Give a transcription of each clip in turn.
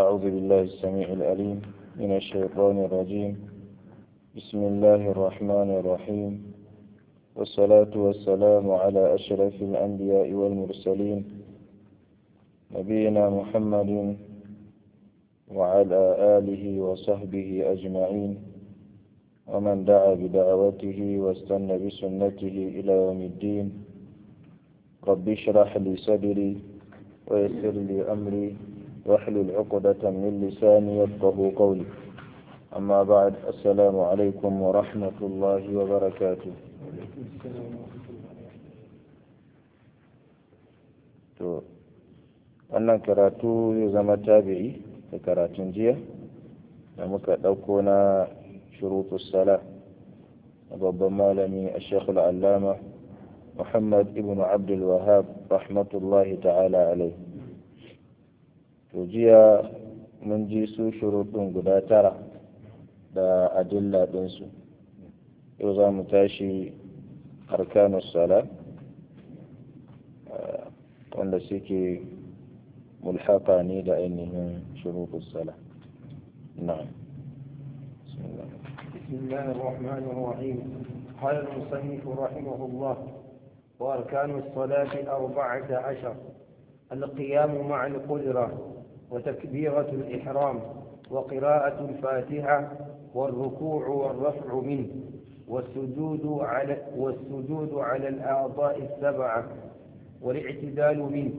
أعوذ بالله السميع العليم من الشيطان الرجيم بسم الله الرحمن الرحيم والصلاة والسلام على أشرف الأنبياء والمرسلين نبينا محمد وعلى آله وصحبه أجمعين ومن دعا بدعوته واستنى بسنته إلى يوم الدين رب اشرح لي صدري ويسر لي أمري واحلل عقدة من لساني يفقه قولي أما بعد السلام عليكم ورحمة الله وبركاته to wannan karatu zai zama tabi'i da karatun jiya da muka ɗauko na shurutus sala na babban malami a shekul allama muhammad ibn abdul wahab rahmatullahi ta'ala alai to jiya mun ji su shurutun guda tara da adilla ɗinsu yau za mu tashi arkanus sala wanda suke mulhaka ne da ainihin shurutus sala na'am بسم الله الرحمن الرحيم قال المصنف رحمه الله وأركان الصلاة أربعة عشر القيام مع القدرة وتكبيرة الإحرام وقراءة الفاتحة والركوع والرفع منه والسجود على والسجود على الأعضاء السبعة والاعتدال منه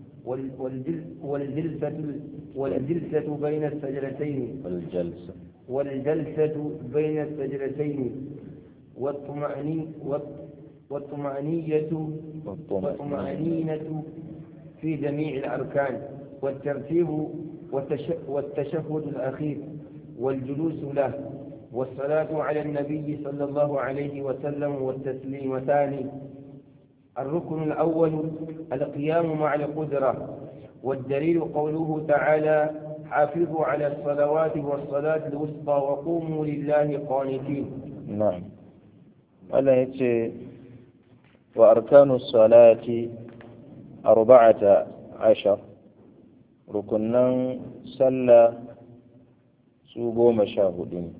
والجلسة والجلسة بين السجلتين الجلسة والجلسة بين السجلتين والطمأنينة والطمأنية والطمأنينة في جميع الأركان والترتيب والتشهد الأخير والجلوس له والصلاة على النبي صلى الله عليه وسلم والتسليمتان الركن الأول القيام مع القدرة والدليل قوله تعالى حافظوا على الصلوات والصلاة الوسطى وقوموا لله قانتين نعم ألا يتي وأركان الصلاة أربعة عشر ركنا صلى سوغو مشاهدين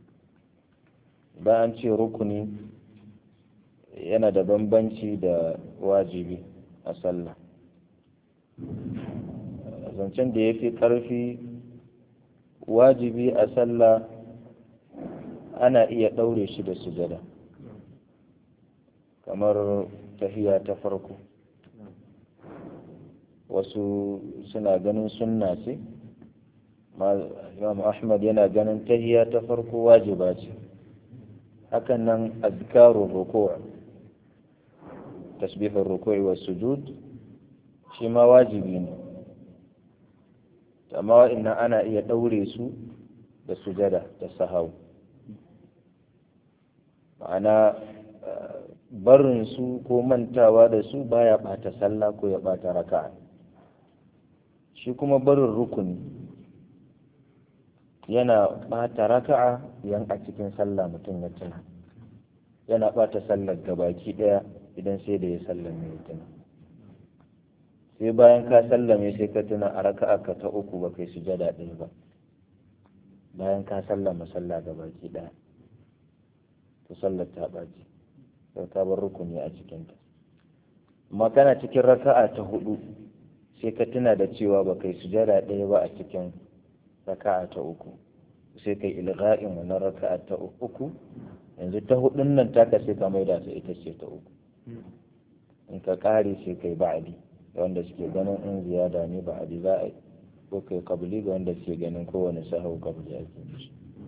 bayan ce rukuni yana da bambanci da wajibi a sallah zancen da ya fi ƙarfi wajibi a sallah ana iya ɗaure shi da sujada kamar tahiya ta farko wasu suna ganin sunna ce imam ahmad yana ganin tahiya ta farko wajiba ce hakan nan azkarun ruku' tasbihun ruku'i wa sujud shi ma wajibi ne amma wa'annan ana iya ɗaure su da sujada da sahau ma'ana barin su ko mantawa da su baya ɓata sallah ko ya ɓata raka'a shi kuma barin rukuni yana ɓata raka'a yan a cikin sallah mutum ya tuna yana ɓata sallar gabaki ɗaya idan sai da ya sallame ya tuna sai bayan ka sallame sai ka tuna a raka'a ka ta uku ba kai sujada ɗaya ba bayan ka sallama sallah gabaki ɗaya to sallar ta ɓaci sai ka bar rukuni a cikinta amma kana cikin raka'a ta hudu sai ka tuna da cewa ba kai sujada ɗaya ba a cikin raka'a ta uku sai kai ilga'in wannan raka'a ta uku yanzu ta hudun nan taka sai ka maida ta ita ce ta uku in ka kare sai kai ba'adi ga wanda suke ganin in ziyada ne ba'adi za a yi ko kai kabili ga wanda suke ganin kowane sahau kabili ake mishi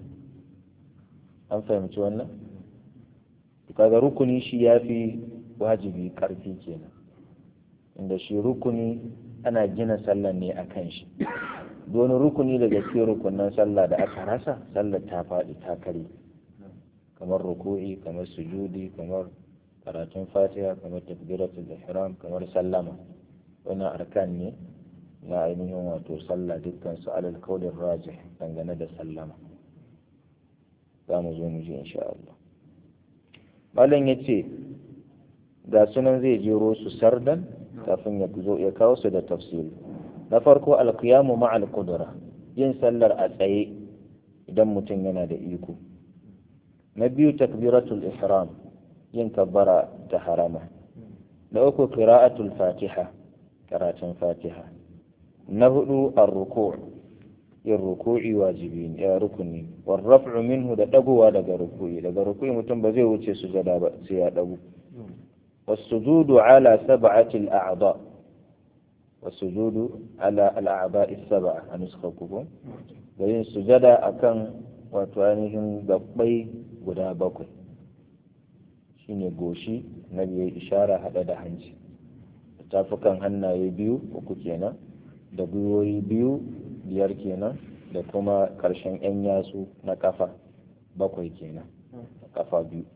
an fahimci wannan kaga rukuni shi ya fi wajibi karfi kenan inda shi rukuni ana gina sallah ne a kan shi wani rukuni daga cikin rukunan sallah da aka rasa sallar ta faɗi ta kare kamar ruku'i kamar sujudi kamar karatun fatiha kamar takbiratul ihram kamar sallama wannan arkan ne na ainihin wato sallah dukkan su alal kaulin rajih dangane da sallama za mu zo mu ji insha Allah malam ya ce ga sunan zai jero su sardan kafin ya zo ya kawo su da tafsiri na farko alqiyamu ma'al qudra yin sallar a tsaye idan mutum yana da iko na biyu takbiratul ihram yin kabbara ta harama na uku qira'atul fatiha karatun fatiha na hudu ar-ruku' yin ruku'i wajibi ne ya rukuni war raf'u minhu da dagowa daga ruku'i daga ruku'i mutum ba zai wuce sujada ba sai ya dago والسجود على سبعة الأعضاء والسجود على الأعضاء السبعة أنسخكم وين سجد أكن وتوانهم gabbai guda bakwai shine goshi na biyu ishara hada da hanci tafukan hannaye biyu uku kenan da gwiwoyi biyu biyar kenan da kuma ƙarshen 'yan yatsu na kafa bakwai kenan kafa biyu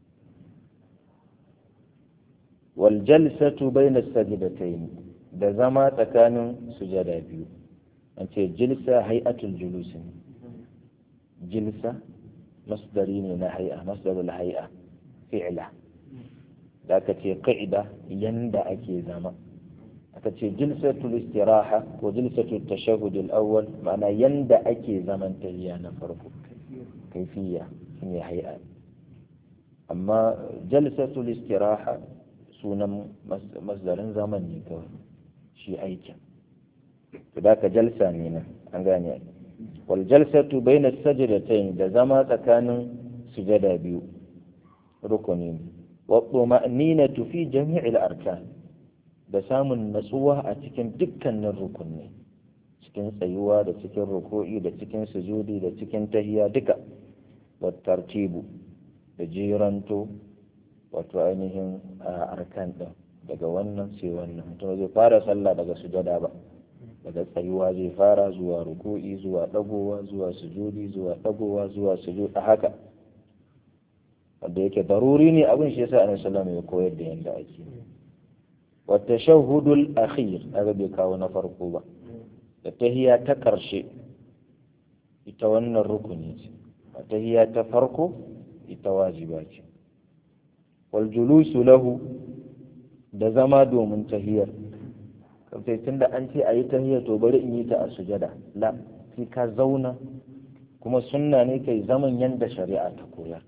والجلسة بين السجدتين da zama tsakanin sujada biyu an ce jilsa hay'atul julus jilsa masdari ne na hay'a masdarul hay'a fi'la da aka ce qa'ida yanda ake zama aka ce jilsatul istiraha ko jilsatul tashahhud al-awwal ma'ana yanda ake zaman tahiyya na farko kaifiya shine hay'a amma jalsatul istiraha sunan masdarin zaman ne kawai shi aikin to da ka jalsa ne nan an gane wal jalsatu bayna sajdatayn da zama tsakanin sujada biyu rukuni ne wa tuma'ninatu fi jami'il arkan da samun natsuwa a cikin dukkanin rukunni cikin tsayuwa da cikin ruku'i da cikin sujudi da cikin tahiya duka wa tartibu da jiranto wato ainihin arkan ɗin daga wannan sai wannan mutum zai fara sallah daga sujada ba daga tsayuwa zai fara zuwa ruku'i zuwa ɗagowa zuwa sujudi zuwa ɗagowa zuwa sujud a haka wanda yake daruri ne abin shi yasa annabi sallallahu ya koyar da yanda ake wa tashahhudul akhir daga bai kawo na farko ba da tahiya ta karshe ita wannan rukuni ce tahiya ta farko ita wajiba ce waljulusu lahu da zama domin tahiyar kafai tun da an ce a yi tahiyar to bari in yi ta a sujada la sai ka zauna kuma sunna ne kai zaman yanda shari'a ta koyar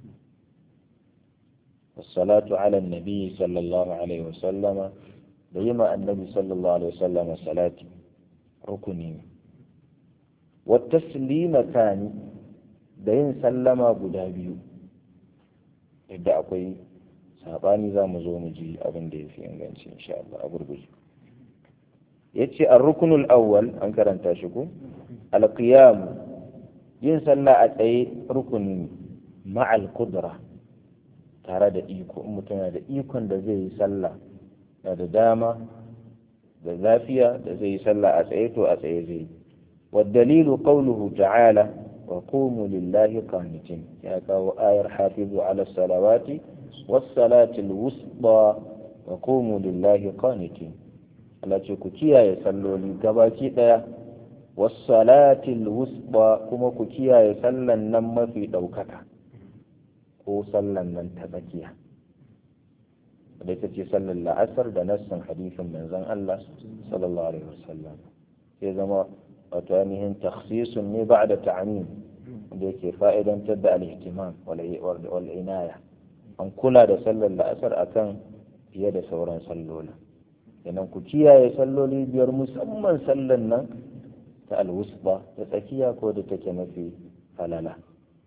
والصلاة على النبي صلى الله عليه وسلم ديما النبي صلى الله عليه وسلم صلاة ركني والتسليم ثاني دين سلم أبو دابيو yadda akwai sabani za mu zo mu ji abin da ya fi inganci insha Allah a gurguje ya ce a rukunul awwal an karanta shi ko alqiyam yin sallah a tsaye rukuni ma'al kudra tare da iko in mutum yana da ikon da zai yi sallah da da dama da lafiya da zai yi sallah a tsaye to a tsaye zai yi والدليل قوله تعالى وقوموا لله قانتين يا كاو آية حافظوا على الصلوات والصلاة الوسطى وقوموا لله قانتين التي كتيا يصلوا لي كباكي ديا والصلاة الوسطى كما كتيا يصلى النم في دوكتا ko sallan nan ta tsakiya da ita ce sallar la'asar da nassin hadisin manzon Allah sallallahu alaihi wasallam sai zama wato ainihin takhsisun ne ba da ta'amin da yake fa'idantar da al-ihtimam wal inaya an kula da sallar la'asar akan fiye da sauran salloli idan ku kiyaye salloli biyar musamman sallar nan ta alwusba ta tsakiya ko da take mafi falala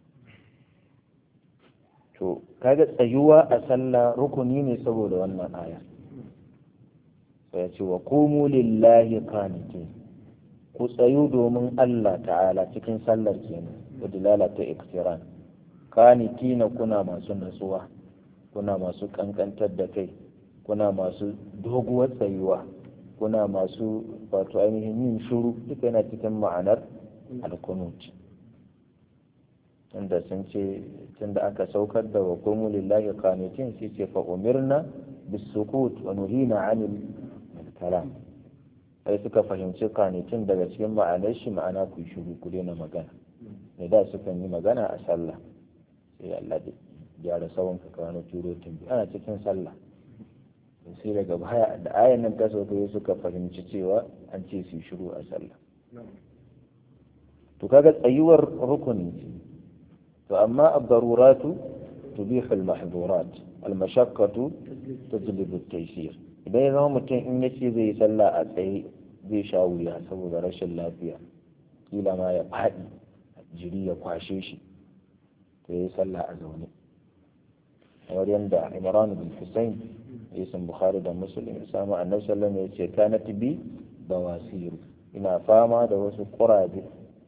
to kaga tsayuwa a sallah rukuni ne saboda wannan aya sai ya ce wa qumu lillahi qanitin ku tsayu domin Allah ta'ala cikin sallar kenan da dilala ta iktiran kanitina kuna masu natsuwa kuna masu kankantar da kai kuna masu doguwar tsayuwa kuna masu wato ainihin yin shuru duka yana cikin ma'anar alkunut tunda sun ce tunda aka saukar da wa kumu lillahi qanitin sai ce fa umirna bisukut wa nuhina anil kalam sai suka fahimci kanitin daga cikin ma'anar shi ma'ana ku shiru ku daina magana ne da sukan yi magana a sallah sai Allah da gyara sawon ka kawo turo tumbi ana cikin sallah sai daga baya da ayan nan ta sauka suka fahimci cewa an ce su shiru a sallah to kaga tsayuwar rukuni ce to amma ad-daruratu tubihu al-mahdhurat al-mashaqqatu tajlibu at-taysir idan ya zama mutum in yace zai yi sallah a tsaye zai sha wuya saboda rashin lafiya kila ma ya faɗi jiri ya kwashe shi to yi sallah a zaune kamar yadda imran bin husayn hadisin bukhari da muslim ya samu annabi sallallahu alaihi wasallam ya ce kanat bi bawasiru ina fama da wasu kuraje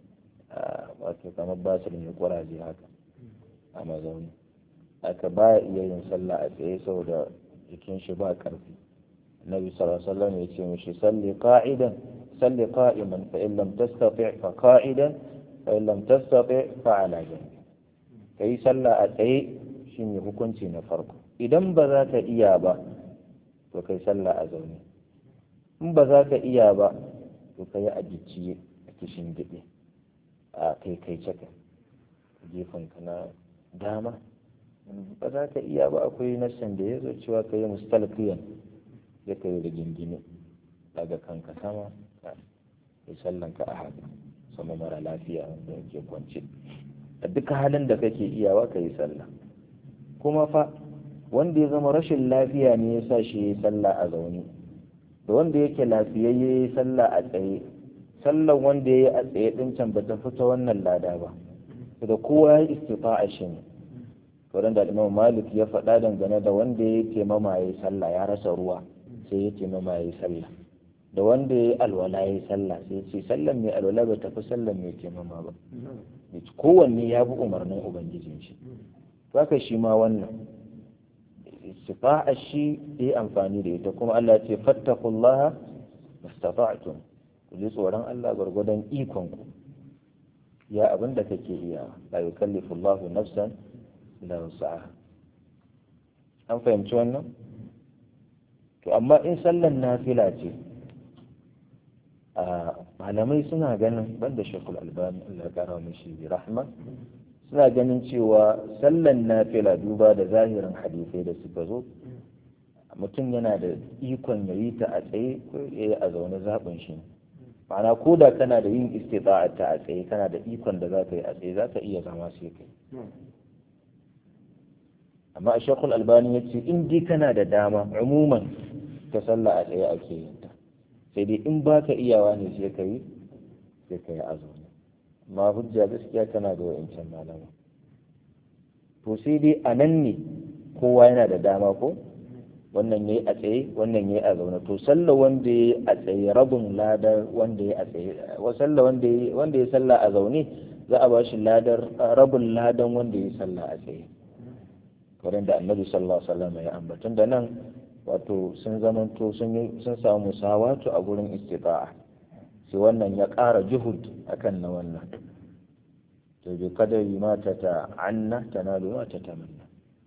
wato kamar basir ne kuraje haka a mazauni aka baya iya yin sallah a tsaye saboda jikin shi ba karfi النبي صلى الله عليه وسلم يتي صلي قاعدا صلي قائما فإن لم تستطع فقاعدا فإن لم تستطع فعلى جنب كي صلى أتي شيني hukunci na farko idan ba za ka iya ba to kai sallah a zaune in ba za ka iya ba to kai a gicciye a kishin gide a kai kai caka gefen ka na dama ba za ka iya ba akwai nassan da ya zo cewa ka yi mustalqiyan ya kai da gingine daga kanka sama ka yi sallanka a haka sama mara lafiya da yake kwance a duka halin da kake iyawa ka yi sallah kuma fa wanda ya zama rashin lafiya ne ya sa shi ya yi sallah a zaune da wanda yake lafiyayye ya yi sallah a tsaye sallan wanda ya yi a tsaye din can ba ta fita wannan lada ba da kowa ya istifa'a shi ne wurin da imam malik ya faɗa dangane da wanda ya yi taimama ya yi sallah ya rasa ruwa sai ya ce mama ya yi sallah da wanda ya yi alwala ya yi sallah sai ya ce sallan mai alwala ba tafi sallan mai taimama ba kowanne ya bi umarnin ubangijin shi haka shi ma wannan istifa'a shi ya yi amfani da ita kuma Allah ce fattakullaha mastata'tum ku ji tsoron Allah gwargwadon ikon ku ya abin da kake iya la yukallifu Allahu nafsan illa wus'aha an fahimci wannan to amma in sallan nafila ce a malamai suna ganin banda shekul albani Allah ya kara mishi bi rahma suna ganin cewa sallan nafila duba da zahirin hadisai da suka zo mutum yana da ikon ya yi ta a tsaye ko ya yi a zaune zaɓin shi ma'ana ko da kana da yin istita'a ta a tsaye kana da ikon da za ka yi a tsaye za ka iya zama sai kai amma a shekul albani ya ce in dai kana da dama umuman ta sallah a tsaye ake yin ta sai dai in baka iyawa ne sai ka yi sai ka yi azumi amma hujja gaskiya tana da wa'incan malama to sai dai a nan ne kowa yana da dama ko wannan yayi a tsaye wannan yayi a zaune to sallah wanda yayi a tsaye rabin ladar wanda yayi a tsaye wa sallah wanda yayi wanda yayi sallah a zaune za a bashi ladar rabin ladan wanda yayi sallah a tsaye wurin da annabi sallallahu alaihi wasallam ya ambatun da nan wato sun zamanto sun sun samu musawatu a gurin istita'a sai wannan ya ƙara juhud akan na wannan to bi kadari ma ta ta'anna tanalu ma ta tamanna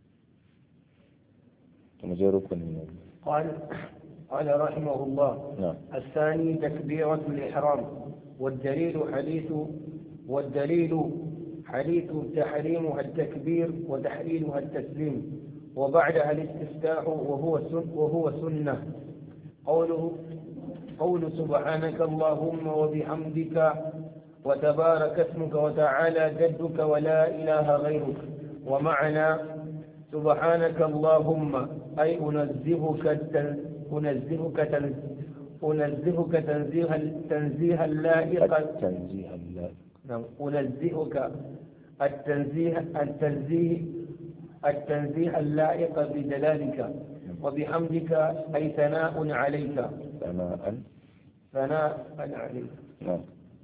to mu je rukunin ne قال قال رحمه الله نعم الثاني تكبيرة الإحرام والدليل حديث والدليل حديث تحريمها التكبير وتحليلها التسليم وبعدها الاستفتاح وهو سن وهو سنة قوله قول سبحانك اللهم وبحمدك وتبارك اسمك وتعالى جدك ولا إله غيرك ومعنى سبحانك اللهم أي أنزهك التن... أنزهك تن... أنزهك تنزيها تنزيها اللائق التنزيه اللائق نعم أنزهك التنزيه التنزيه التنزيه اللائق بجلالك وبحمدك أي ثناء عليك ثناء ثناء عليك نعم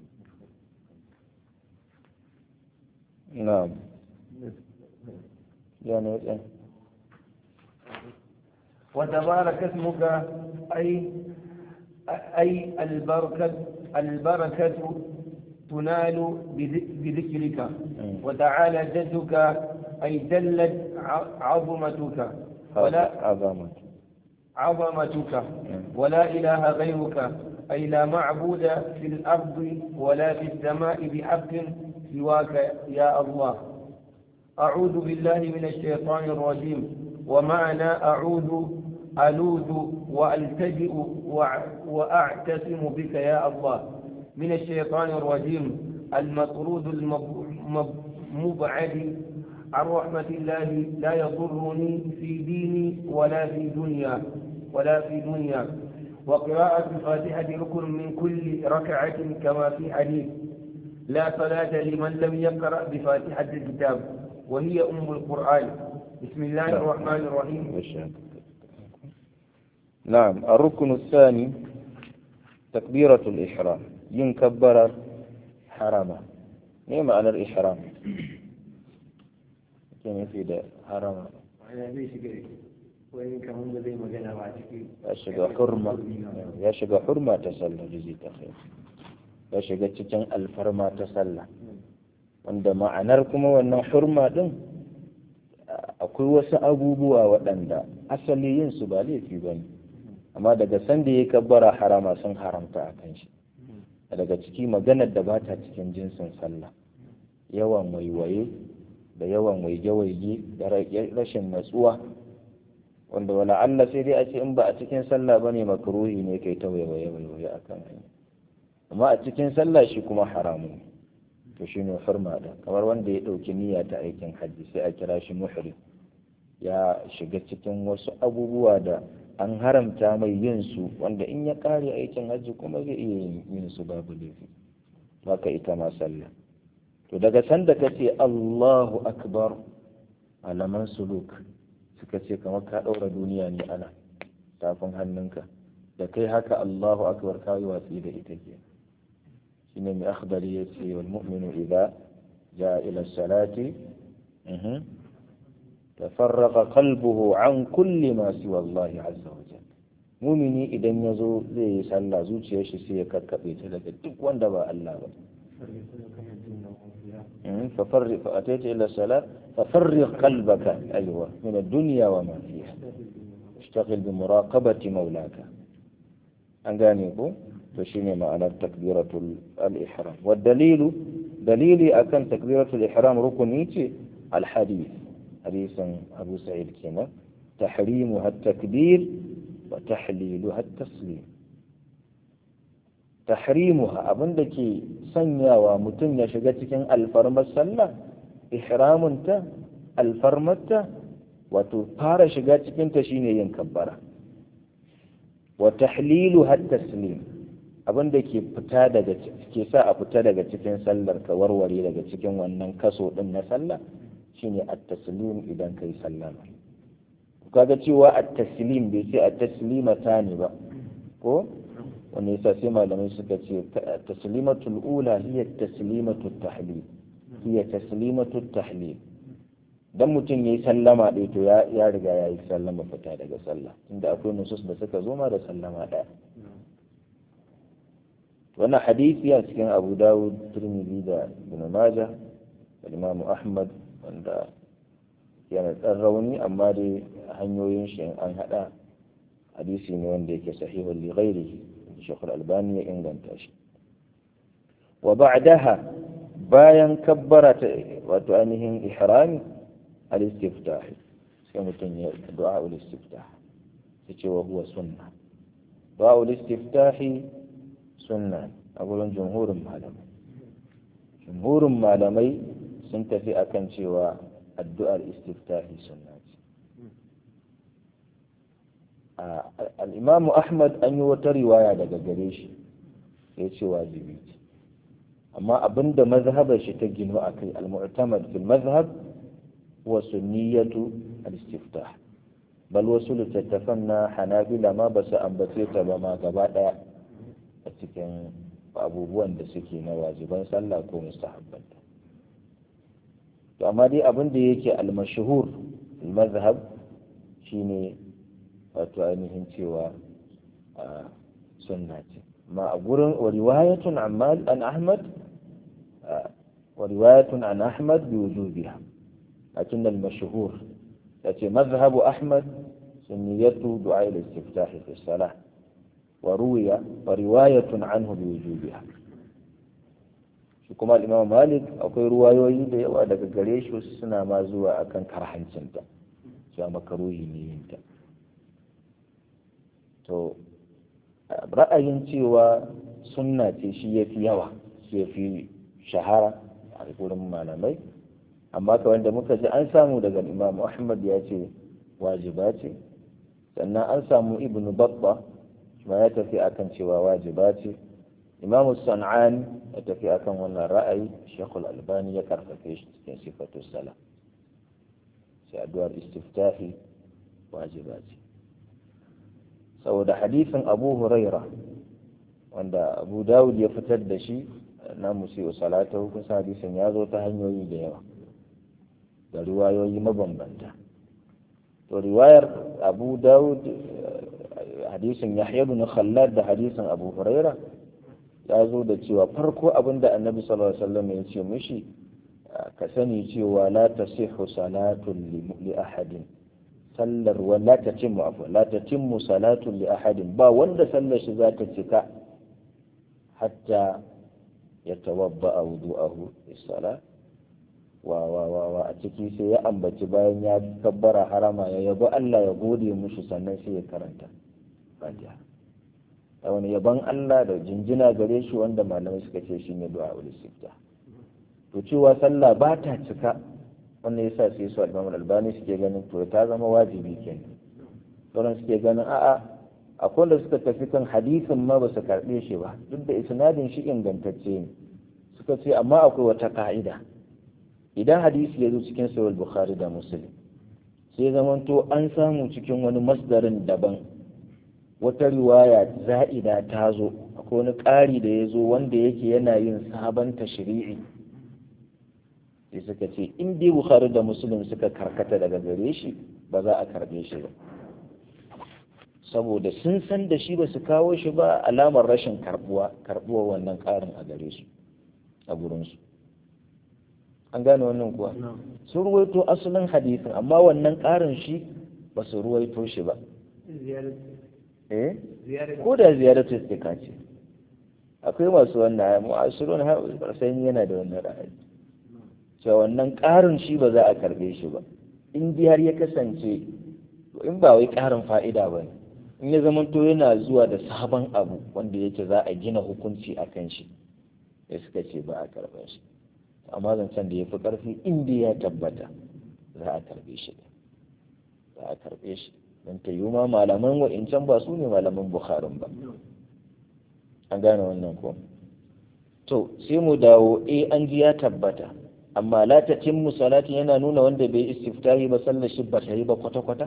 نعم يعني إيه؟ وتبارك اسمك أي أي البركة البركة تنال بذ- بذكرك وتعالى جدك أي جلت ع- عظمتك ولا عظمة عظمتك ولا إله غيرك أي لا معبود في الأرض ولا في السماء بحق سواك يا الله أعوذ بالله من الشيطان الرجيم ومعنى أعوذ ألوذ وألتجئ وأع- وأعتصم بك يا الله من الشيطان الرجيم المطرود المبعد عن رحمة الله لا يضرني في ديني ولا في دنيا ولا في دنيا وقراءة الفاتحة ركن من كل ركعة كما في حديث لا صلاة لمن لم يقرأ بفاتحة الكتاب وهي أم القرآن بسم الله الرحمن الرحيم نعم الركن الثاني تكبيرة الإحرام ينكبر حرما ما معنى الإحرام كان في ده حرما ya shiga hurma ya shiga hurma ta sallah jizi ta khair ya shiga cikin alfarma ta sallah wanda ma'anar kuma wannan hurma din akwai wasu abubuwa waɗanda asali yin su ba laifi ba ne amma daga sanda ya kabbara harama sun haramta a kan shi daga ciki maganar da ba ta cikin jinsin sallah yawan waiwaye da yawan waige-waige da rashin natsuwa wanda wala Allah sai dai a ce in ba a cikin sallah ba ne makaruhi ne kai ta waiwaye waiwaye a kan hanya amma a cikin sallah shi kuma haramu to shi ne hurma da kamar wanda ya ɗauki niyya ta aikin hajji sai a kira shi muhrim ya shiga cikin wasu abubuwa da an haramta mai yin su wanda in ya ƙare aikin hajji kuma zai iya yin su babu laifi haka ita ma sallah to daga sanda ka ce Allahu akbar alaman suluk suka ce kamar ka ɗaura duniya ne ana tafin hannunka da kai haka Allahu akbar ka yi watsi da ita ke shine mai akhdari ya ce wal mu'minu idza jaa ila salati tafarraqa qalbuhu an kulli ma siwa Allah azza wa jalla mumini idan ya zo zai yi sallah zuciyar shi sai ya kakkabe ta daga duk wanda ba Allah ba ففرق فأتيت إلى الصلاة ففرق قلبك أيوة من الدنيا وما فيها اشتغل بمراقبة مولاك أنغانيكو فشيني معنى تكبيرة الإحرام والدليل دليلي أكن تكبيرة الإحرام ركنيتي الحديث حديث أبو سعيد كنا تحريمها التكبير وتحليلها التسليم tahrimuha abin da ke sanyawa mutum ya shiga cikin alfarmar sallah ihramunta alfarmarta wato fara shiga cikinta shine yin kabbara wa tahlilu hat taslim abin da ke fita daga ke sa a fita daga cikin sallar ka warware daga cikin wannan kaso din na sallah shine at-taslim idan kai sallama kaga cewa at-taslim bai ce at-taslimata ne ba ko wanda yasa sai malamai suka ce taslimatul ula hiya taslimatul tahlil hiya taslimatul tahlil dan mutum yayi sallama ɗaya to ya ya riga yayi sallama fita daga sallah inda akwai nusus da suka zo ma da sallama ɗaya wannan hadisi a cikin Abu Dawud Tirmidhi da Ibn Majah da Imam Ahmad wanda yana ɗan rauni amma dai hanyoyin shi an haɗa hadisi ne wanda yake sahihun li ghairihi Sheikh Al-Albani ya inganta shi wa ba'daha bayan kabbara ta wato ainihin ihrami al-istiftah sai mutum ya du'a al-istiftah sai ce wa huwa sunna du'a al-istiftah sunna a gurin jumhurin malamai jumhurin malamai sun tafi akan cewa addu'ar istiftah sunna ce al'imamu ahmad an yi wata riwaya daga gare shi ya ce wajibi ce amma abinda mazhabar shi ta gino a kai al-mu'tamad fil mazhab wa sunniyatu al-istiftah bal wasu littattafan na hanabila ma ba su ambace ta ba ma gaba daya a cikin abubuwan da suke na wajiban sallah ko mustahabbanta to amma dai abin da yake al-mashhur al-mazhab shine wato ainihin cewa sunna ce ma a gurin wa riwayatun an ahmad wa riwayatun an ahmad bi wujubiha lakin al-mashhur yace mazhabu ahmad sunniyatu du'a al-istiftah fi salah wa ruwiya wa riwayatun anhu bi wujubiha shi kuma al-imam malik akwai ruwayoyi da yawa daga gare shi wasu suna ma zuwa akan karhancinta cewa makaruhi ne yinta to ra'ayin cewa sunna ce shi ya fi yawa shi ya fi shahara a gurin malamai amma ka wanda muka ji an samu daga imam ahmad ya ce wajiba ce sannan an samu ibn babba ma ya tafi akan cewa wajiba ce imam san'ani ya tafi akan wannan ra'ayi shekul albani ya karfafe shi cikin sifatu sala sai addu'ar istiftahi wajiba ce saboda hadisin abu huraira wanda abu dawud ya fitar da shi na musi'u salatahu kusa hadisin ya zo ta hanyoyi da yawa da riwayoyi mabambanta to riwayar abu dawud hadisin yahya ibn khallad da hadisin abu huraira ya zo da cewa farko abin da annabi sallallahu alaihi wasallam ya ce mishi ka sani cewa la tasihhu salatun li ahadin sallar wa la tatimmu afwa la tatimmu salatun li ahadin ba wanda sallar shi za ta cika hatta ya tawabba wudu'ahu is-salat wa wa wa wa a ciki sai ya ambaci bayan ya kabbara harama ya yabo Allah ya gode mushi sannan sai ya karanta fatiha a wani yaban Allah da jinjina gare shi wanda malamai suka ce shine du'a ul istifta to cewa sallah ba ta cika wannan yasa sai su al albani suke ganin to ta zama wajibi kenan sauran suke ganin a'a akwai wanda suka tafi kan hadisin ma ba su karɓe shi ba duk da isnadin shi ingantacce ne suka ce amma akwai wata ka'ida idan hadisi ya zo cikin sahih bukhari da muslim sai zamanto an samu cikin wani masdarin daban wata riwaya za'ida ta zo akwai wani ƙari da ya zo wanda yake yana yin sabon tashri'i sai suka ce in dai bukhari da muslim suka karkata daga gare shi ba za a karɓe shi ba saboda sun san da shi ba su kawo shi ba alamar rashin karbuwa karbuwa wannan ƙarin a gare su a gurinsu an gane wannan kuwa sun ruwaito asalin hadisin amma wannan ƙarin shi ba su ruwaito shi ba eh ko da ziyaratu istika ce akwai masu wannan mu'asirun har sai yana da wannan ra'ayi cewa wannan ƙarin shi ba za a karbe shi ba in har ya kasance in ba wai ƙarin fa'ida ba ne in ya zama to yana zuwa da sabon abu wanda yake za a gina hukunci a kan shi ya suka ce ba a karɓar shi amma zancen da ya fi ƙarfi inda ya tabbata za a karɓe shi za a karɓe shi don ta yi ma malaman wa'incan ba su ne malaman bukharin ba an gane wannan ko to sai mu dawo eh an ji ya tabbata amma la ta timmu salatin yana nuna wanda bai istiftahi ba sallar shi ba ta yi ba kwata-kwata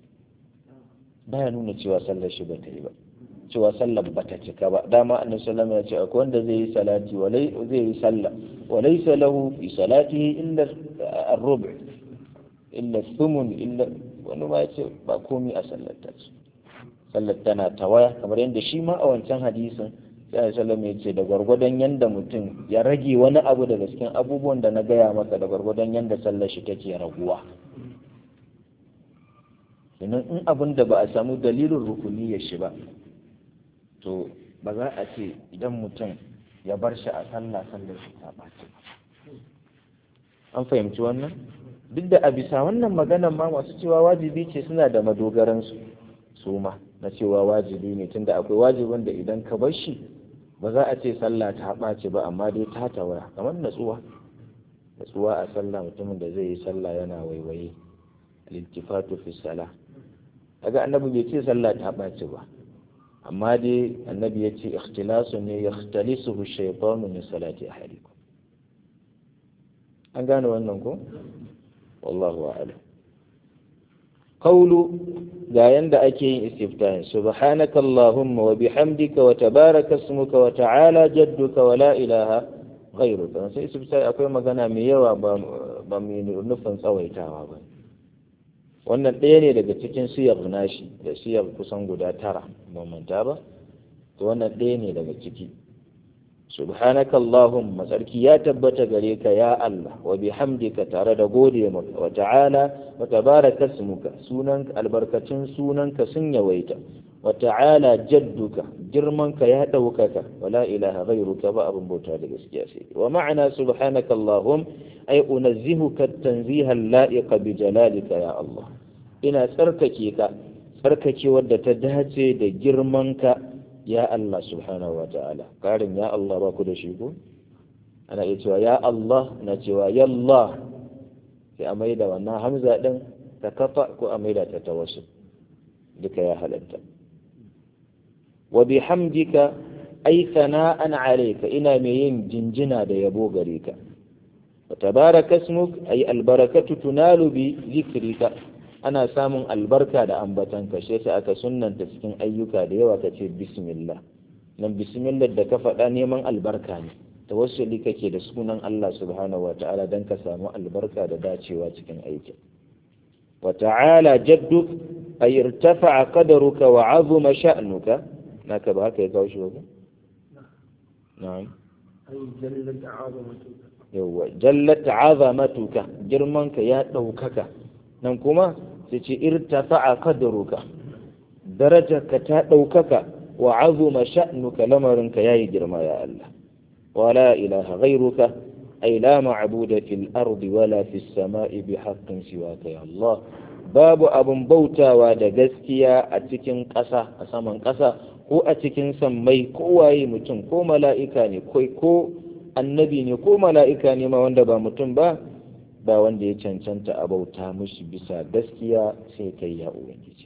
baya nuna cewa sallar shi ba ta yi ba cewa sallar ba ta cika ba dama annabi sallallahu ya ce akwai wanda zai yi salati walai zai yi sallah walaysa lahu fi salatihi illa ar-rub' illa thumun illa wani ma yace ba komai a sallar ta sallar tana tawaya kamar yadda shi ma a wancan hadisin sai sallallahu ya ce da gwargwadon yanda mutum ya rage wani abu daga cikin abubuwan da na gaya maka da gwargwadon yanda sallar shi take raguwa sannan in abin da ba a samu dalilin rukuni ya shi ba to ba za a ce idan mutum ya bar shi a sallah sallar shi ta ɓaci an fahimci wannan duk da a bisa wannan maganan ma masu cewa wajibi ce suna da madogaransu su ma na cewa wajibi ne tunda akwai wajibin da idan ka bar shi ba za a ce sallah ta ɓaci ba amma dai ta tawaya kamar natsuwa natsuwa a sallah mutumin da zai yi sallah yana waiwaye al-iltifatu fi salah kaga annabi bai ce sallah ta ɓaci ba amma dai annabi ya ce ikhtilasu ne ya ikhtalisuhu shaytanu min salati ahadikum an gane wannan ko wallahu a'lam qawlu ga yanda ake yin istiftahin subhanaka allahumma wa bihamdika wa tabaraka ismuka wa ta'ala jadduka wa la ilaha ghayruka sai istiftahi akwai magana mai yawa ba ba mai nufin tsawaitawa ba wannan ɗaya ne daga cikin siyar nashi da siyar kusan guda tara manta ba to wannan ɗaya ne daga ciki subhanaka allahumma tsarki ya tabbata gare ka ya Allah wa bihamdika tare da gode maka wa ta'ala wa tabaraka ismuka sunan albarkacin sunanka sun yawaita wa ta'ala jadduka girmanka ya ɗaukaka wa la ilaha ghayruka ba abin bauta da gaskiya sai wa ma'ana subhanaka allahum ay unazzihuka tanziha la'iqa bi jalalika ya Allah ina tsarkake ka tsarkake wadda ta dace da girmanka ya Allah subhanahu wa ta'ala karin ya Allah ba ku da shi ko ana iya cewa ya Allah na cewa yallah sai a maida wannan hamza din ta kafa ko a maida ta tawassul duka ya halatta wa bihamdika ay sana'an alayka ina mai yin jinjina da yabo gare ka wa tabaraka ismuk ay albarakatu tunalu bi zikrika ana samun albarka da ambatanka shi yasa aka sunnanta cikin ayyuka da yawa kace bismillah nan bismillah da ka faɗa neman albarka ne tawassuli kake da sunan Allah subhanahu wata'ala dan ka samu albarka da dacewa cikin aikin wa ta'ala jadduk ay irtafa'a qadaruka wa 'azuma sha'nuka naka ba haka ya kawo shi ba na'am ay jallat 'azamatuka yawa jallat 'azamatuka girmanka ya daukaka nan kuma sai ce irtafa'a qadaruka darajarka ta daukaka wa 'azuma sha'nuka lamarinka yayi girma ya Allah ولا إله غيرك أي لا معبود في الأرض ولا في السماء بحق سواك يا الله باب أبن بوتا ودا gaskiya a cikin ƙasa a saman ƙasa ko a cikin sammai ko waye mutum ko mala'ika ne ko annabi ne ko mala'ika ne ma wanda ba mutum ba ba wanda ya cancanta a bauta mushi bisa gaskiya sai kai ya ubangiji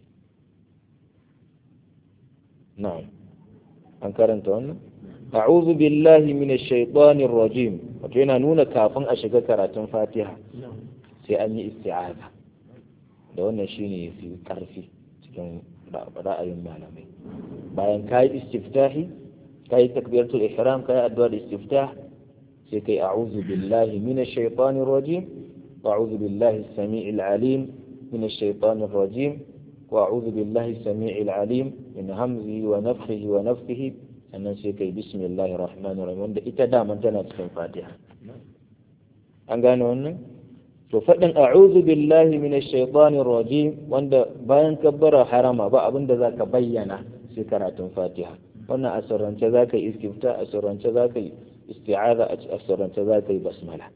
na'am an karanta wannan a'udhu billahi minash shaitanir rajim wato yana nuna kafin a shiga karatun Fatiha sai an yi isti'aza da wannan shine yafi karfi cikin ra'ayin malamai bayan kai istiftahi kai takbiratul ihram kai addu'ar istiftah sai kai a'udhu billahi minash shaitanir rajim wa a'udhu billahi as-sami'il alim minash shaitanir rajim wa a'udhu billahi as-sami'il alim min hamzihi wa nafthihi wa nafthihi sannan sai kai bismillahir rahmanir rahim wanda ita daman tana cikin fatiha an gane wannan to faɗin a'udhu billahi minash shaitanir rajim wanda bayan kabbara harama ba abinda zaka bayyana sai karatun fatiha wannan a sirrance zaka yi istifta a sirrance zaka yi isti'aza a sirrance zaka yi basmala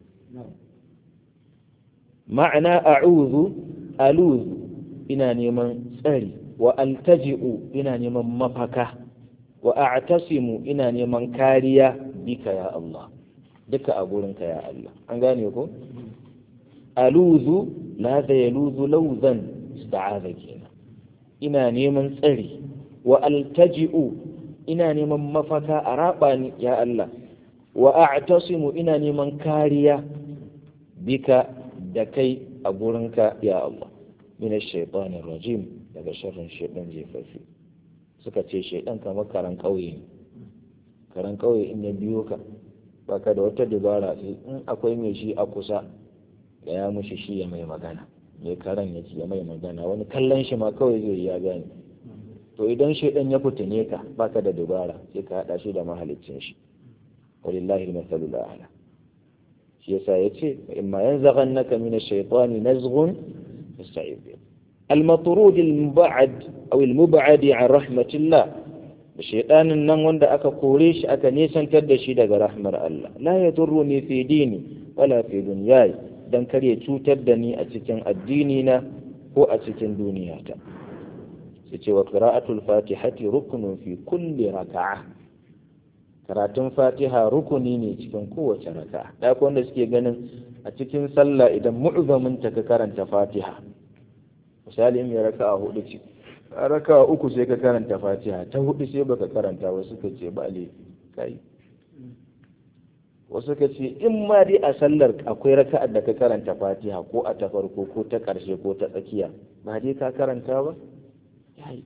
ma'ana a'udhu aluzu ina neman tsari wa altaji'u ina neman mafaka wa a'tasimu ina neman kariya bika ya Allah duka a gurinka ya Allah an gane ko aluzu la da yaluzu lawzan ista'aza kenan ina neman tsari wa altaji'u ina neman mafaka a raba ni ya Allah wa a'tasimu ina neman kariya bika da kai a gurinka ya Allah min ash-shaytanir rajim daga sharrin shaytan jefafi suka ce shaidan kamar karan ƙauye ne karan ƙauye in ya biyo ka baka da wata dabara in akwai mai shi a kusa da ya mushi shi ya mai magana mai karan ya ya mai magana wani kallon shi ma kawai zai ya gane to idan shaidan ya fitine ka baka da dabara sai ka hada shi da mahaliccin shi walillahi al-masalul a'la shi yasa yace imma yanzaghannaka min ash-shaytani nazghun fasta'id bihi المطرود المبعد أو المبعد عن رحمة الله الشيطان nan wanda aka kore shi aka nisantar da shi daga rahmar Allah la yadurruni fi dini wala fi dunyayi dan kar ya cutar da ni a cikin addini na ko a cikin duniyata sai ce wa qira'atul fatihati ruknun fi kulli raka'a karatun fatiha rukuni ne cikin kowace raka'a da wanda suke ganin a cikin sallah idan mu'zamin ta ka karanta fatiha misali in ya raka a hudu ce a raka a uku sai ka karanta fatiha ta hudu sai baka karanta wasu ka ce ba laifi kai wasu ka ce in ma dai a sallar akwai raka'ar da ka karanta fatiha ko a ta farko ko ta karshe ko ta tsakiya ba dai ka karanta ba yayi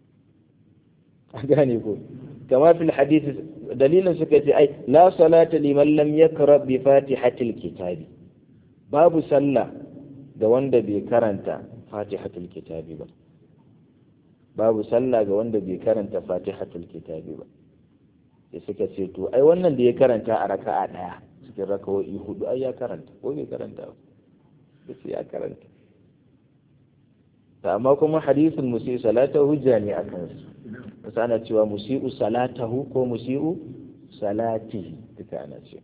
a gane ko kama fil hadisi dalilin suka ce ai la salata liman lam yakra bi fatihatil kitabi babu sallah ga wanda bai karanta fatihatul kitabi ba babu sallah ga wanda bai karanta fatihatul kitabi ba sai suka ce to ai wannan da ya karanta a raka'a daya cikin raka'o'i hudu ai ya karanta ko bai karanta ba sai ya karanta ta amma kuma hadisin musi salata hujja ne a kansu wasu ana cewa musi'u salatahu ko musi'u salati duka ana ce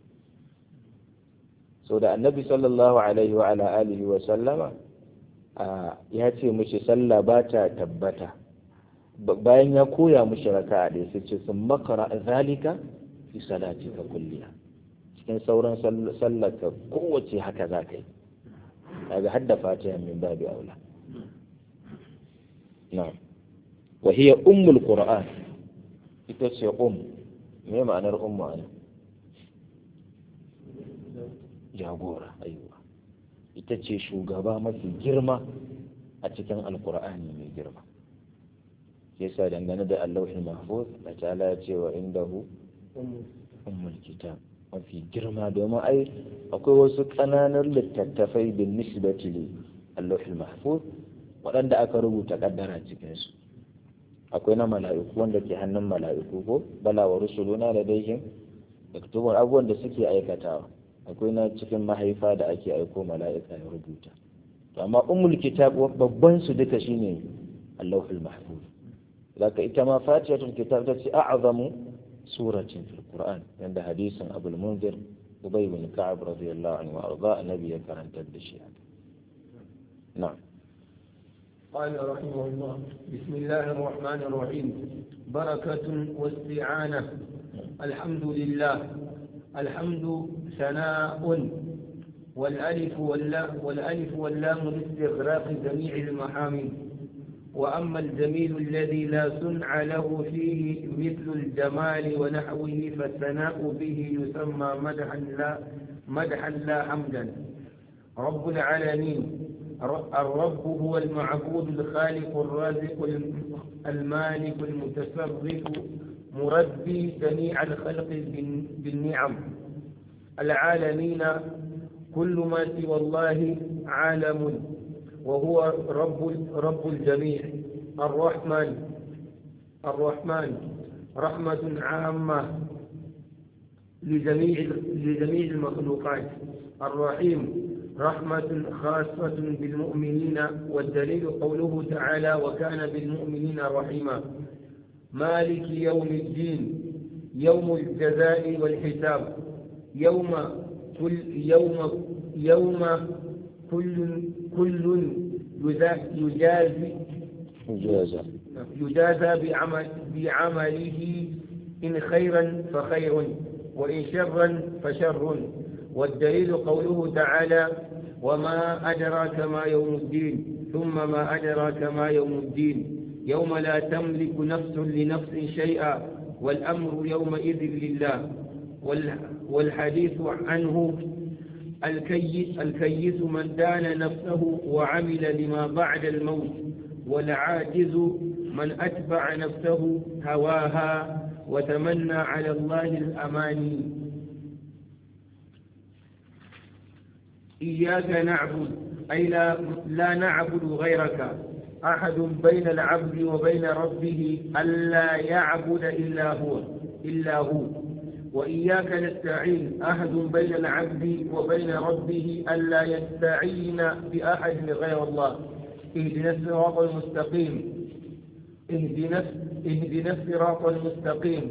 so da annabi sallallahu alaihi wa ala alihi wa sallama ya ce mishi sallah ba ta tabbata bayan ya koya mishi raka'a ɗaya sai ce sun makara zalika fi salati ka kulliya cikin sauran sallar ka kowace haka za ka yi kaga hadda fatiha min babu aula na'am wa hiya ummul qur'an ita ce um me ma'anar ummu ana jagora aiwa ita ce shugaba mafi girma a cikin alkur'ani mai girma yasa dangane da allahul mahfuz da ta'ala ya ce wa indahu ummul kitab mafi girma domin ai akwai wasu ƙananan littattafai bin nisbati li allahul mahfuz waɗanda aka rubuta kaddara cikinsu akwai na mala'iku wanda ke hannun mala'iku ko bala wa rusuluna da daihim yaktubun abubuwan da suke aikatawa akwai na cikin mahaifa da ake aiko mala'ika ya rubuta to amma ummul kitab babban su duka shine Allahul mahfuz zaka ita ma fatihatul kitab ta ce a'zamu suratin fil qur'an yanda hadisin abul munzir ubay bin ka'ab radiyallahu anhu arda annabi ya karanta da shi na'am قال رحمه الله بسم الله الرحمن الرحيم بركة واستعانة الحمد لله الحمد ثناء والألف واللام والألف واللام لاستغراق جميع المحامد وأما الجميل الذي لا صنع له فيه مثل الجمال ونحوه فالثناء به يسمى مدحا لا مدحا لا حمدا رب العالمين الرب هو المعبود الخالق الرازق المالك المتصرف مربي جميع الخلق بالنعم العالمين كل ما سوى الله عالم وهو رب رب الجميع الرحمن الرحمن رحمة عامة لجميع لجميع المخلوقات الرحيم رحمة خاصة بالمؤمنين والدليل قوله تعالى وكان بالمؤمنين رحيما مالك يوم الدين يوم الجزاء والحساب يوم كل يوم يوم كل كل يجازي يجازى يجازى بعمل بعمله إن خيرا فخير وإن شرا فشر والدليل قوله تعالى وما أدراك ما يوم الدين ثم ما أدراك ما يوم الدين يوم لا تملك نفس لنفس شيئا والأمر يومئذ لله والحديث عنه الكيس, الكيس من دان نفسه وعمل لما بعد الموت والعاجز من أتبع نفسه هواها وتمنى على الله الأماني إياك نعبد أي لا, لا نعبد غيرك أحد بين العبد وبين ربه ألا يعبد إلا هو إلا هو وإياك نستعين أحد بين العبد وبين ربه ألا يستعين بأحد غير الله اهدنا الصراط المستقيم اهدنا اهدنا الصراط المستقيم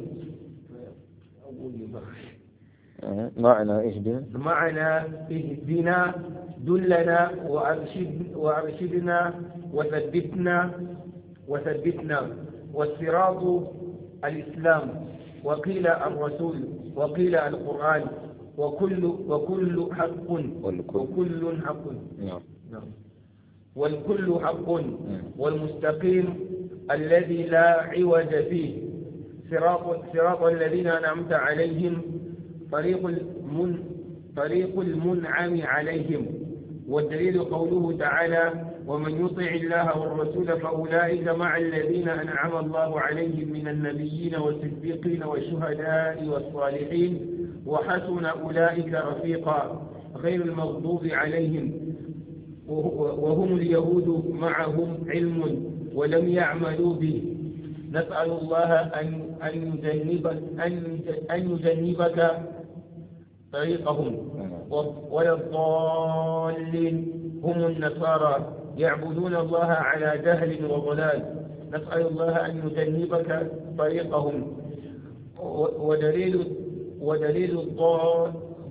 معنى اهدنا معنى اهدنا دلنا وأرشد وأرشدنا وثبتنا وثبتنا والصراط الإسلام وقيل الرسول وقيل القرآن وكل وكل حق والكل. وكل حق نعم نعم. والكل حق والمستقيم الذي لا عوج فيه صراط صراط الذين أنعمت عليهم طريق المن طريق المنعم عليهم والدليل قوله تعالى ومن يطع الله والرسول فأولئك مع الذين أنعم الله عليهم من النبيين والصديقين والشهداء والصالحين وحسن أولئك رفيقا غير المغضوب عليهم وهم اليهود معهم علم ولم يعملوا به نسأل الله أن أن يجنبك أن أن يجنبك طريقهم ولا الضالين هم النصارى يعبدون الله على جهل وضلال نسأل الله أن يجنبك طريقهم ودليل ودليل الضال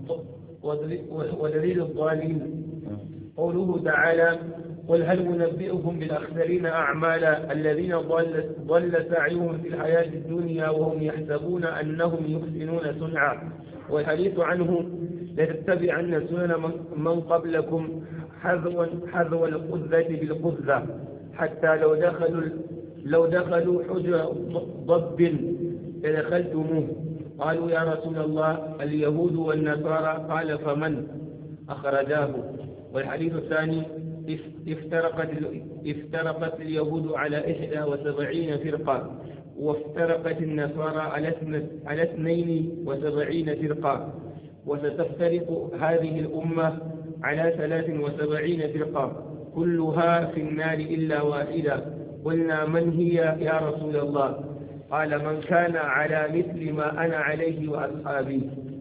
ودليل الضالين قوله تعالى قل هل ننبئكم بالأخسرين أعمالا الذين ضل, ضل سعيهم في الحياة الدنيا وهم يحسبون أنهم يحسنون صنعا والحديث عنه لتتبعن سنن من قبلكم حذوا حذو القذة بالقذة حتى لو دخلوا لو دخلوا حجر ضب لدخلتموه قالوا يا رسول الله اليهود والنصارى قال فمن أخرجاه والحديث الثاني افترقت افترقت اليهود على إحدى وسبعين فرقة وافترقت النصارى على على اثنين وسبعين فرقة وستفترق هذه الأمة على ثلاث وسبعين فرقة كلها في النار إلا واحدة قلنا من هي يا رسول الله قال من كان على مثل ما أنا عليه وأصحابي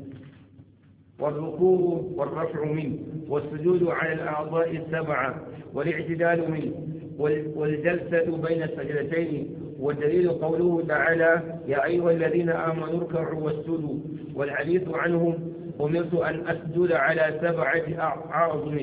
والركوع والرفع منه والسجود على الأعضاء السبعة والاعتدال منه والجلسة بين السجدتين والدليل قوله تعالى يا أيها الذين آمنوا اركعوا واسجدوا والحديث عنهم أمرت أن أسجد على سبعة أعظم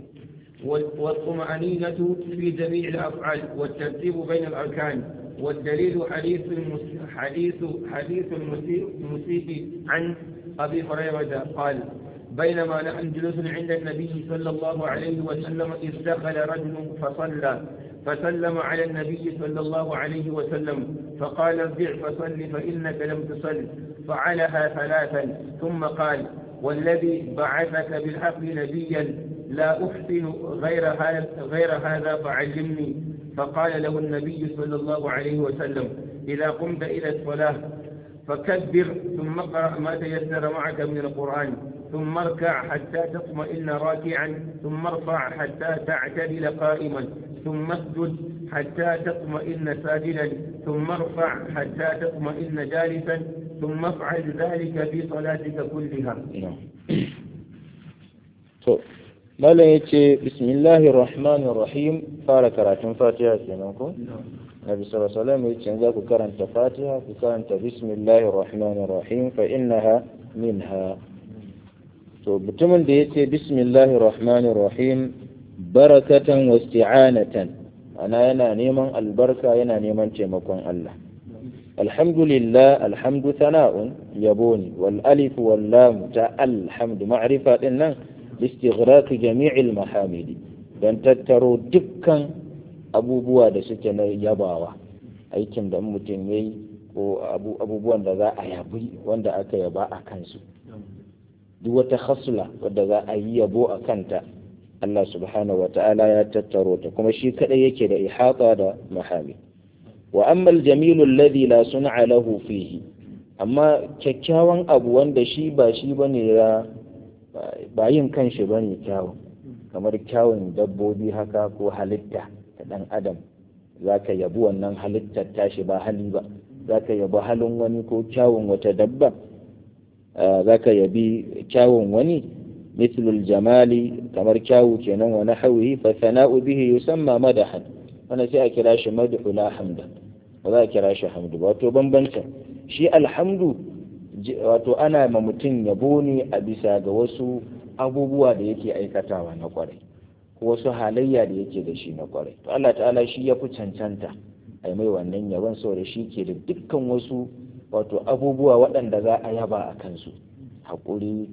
والطمأنينة في جميع الأفعال والترتيب بين الأركان والدليل حديث حديث حديث المسيء عن أبي هريرة قال بينما نحن جلوس عند النبي صلى الله عليه وسلم إذ دخل رجل فصلى فسلم على النبي صلى الله عليه وسلم فقال ارجع فصل فإنك لم تصل فعلها ثلاثا ثم قال والذي بعثك بالحق نبيا لا أحسن غير هذا غير هذا فعلمني فقال له النبي صلى الله عليه وسلم إذا قمت إلى الصلاة فكبر ثم اقرأ ما تيسر معك من القرآن ثم اركع حتى تطمئن راكعا ثم ارفع حتى تعتدل قائما ثم اسجد حتى تطمئن ساجدا ثم ارفع حتى تطمئن جالسا ثم افعل ذلك في صلاتك كلها malam ya ce bismillahir rahmanir rahim fara karatun fatiha kenan ko nabi sallallahu alaihi wasallam ya ce za ku karanta fatiha ku karanta bismillahir rahmanir rahim fa innaha minha to mutumin da ya ce bismillahir rahmanir rahim barakatan wa isti'anatan ana yana neman albarka yana neman taimakon Allah alhamdulillah alhamdu sana'un yabo ne wal alif wal lam ta alhamdu ma'rifa din nan istighraq jami'il mahamidi dan tattaro dukkan abubuwa da suke na yabawa aikin da mutum yayi ko abubuwan da za a yabi wanda aka yaba a kansu duk wata khasla wadda za a yi yabo a kanta Allah subhanahu wa ta'ala ya tattaro ta kuma shi kadai yake da ihata da mahami wa amma aljamilu alladhi la sun'a lahu fihi amma kyakkyawan abu wanda shi ba shi bane ya ba yin kanshi bane kyawun kamar kyawun dabbobi haka ko halitta ta dan adam zaka yabi wannan halittar tashi ba hali ba zaka yabi halin wani ko kyawun wata dabba zaka yabi kyawun wani مثل الجمال كمر كاو كينان ونحوه فالثناء به يسمى مدحا وانا سي اكراش مدح لا حمد وذا كراش حمد wato bambanta shi alhamdu wato ana ma mutum yabo ne a bisa ga wasu abubuwa da yake aikatawa na kwarai ko wasu halayya da yake da shi na kwarai to Allah ta'ala shi ya fi cancanta a mai wannan yabon saboda shi ke da dukkan wasu wato abubuwa waɗanda za a yaba a kansu haƙuri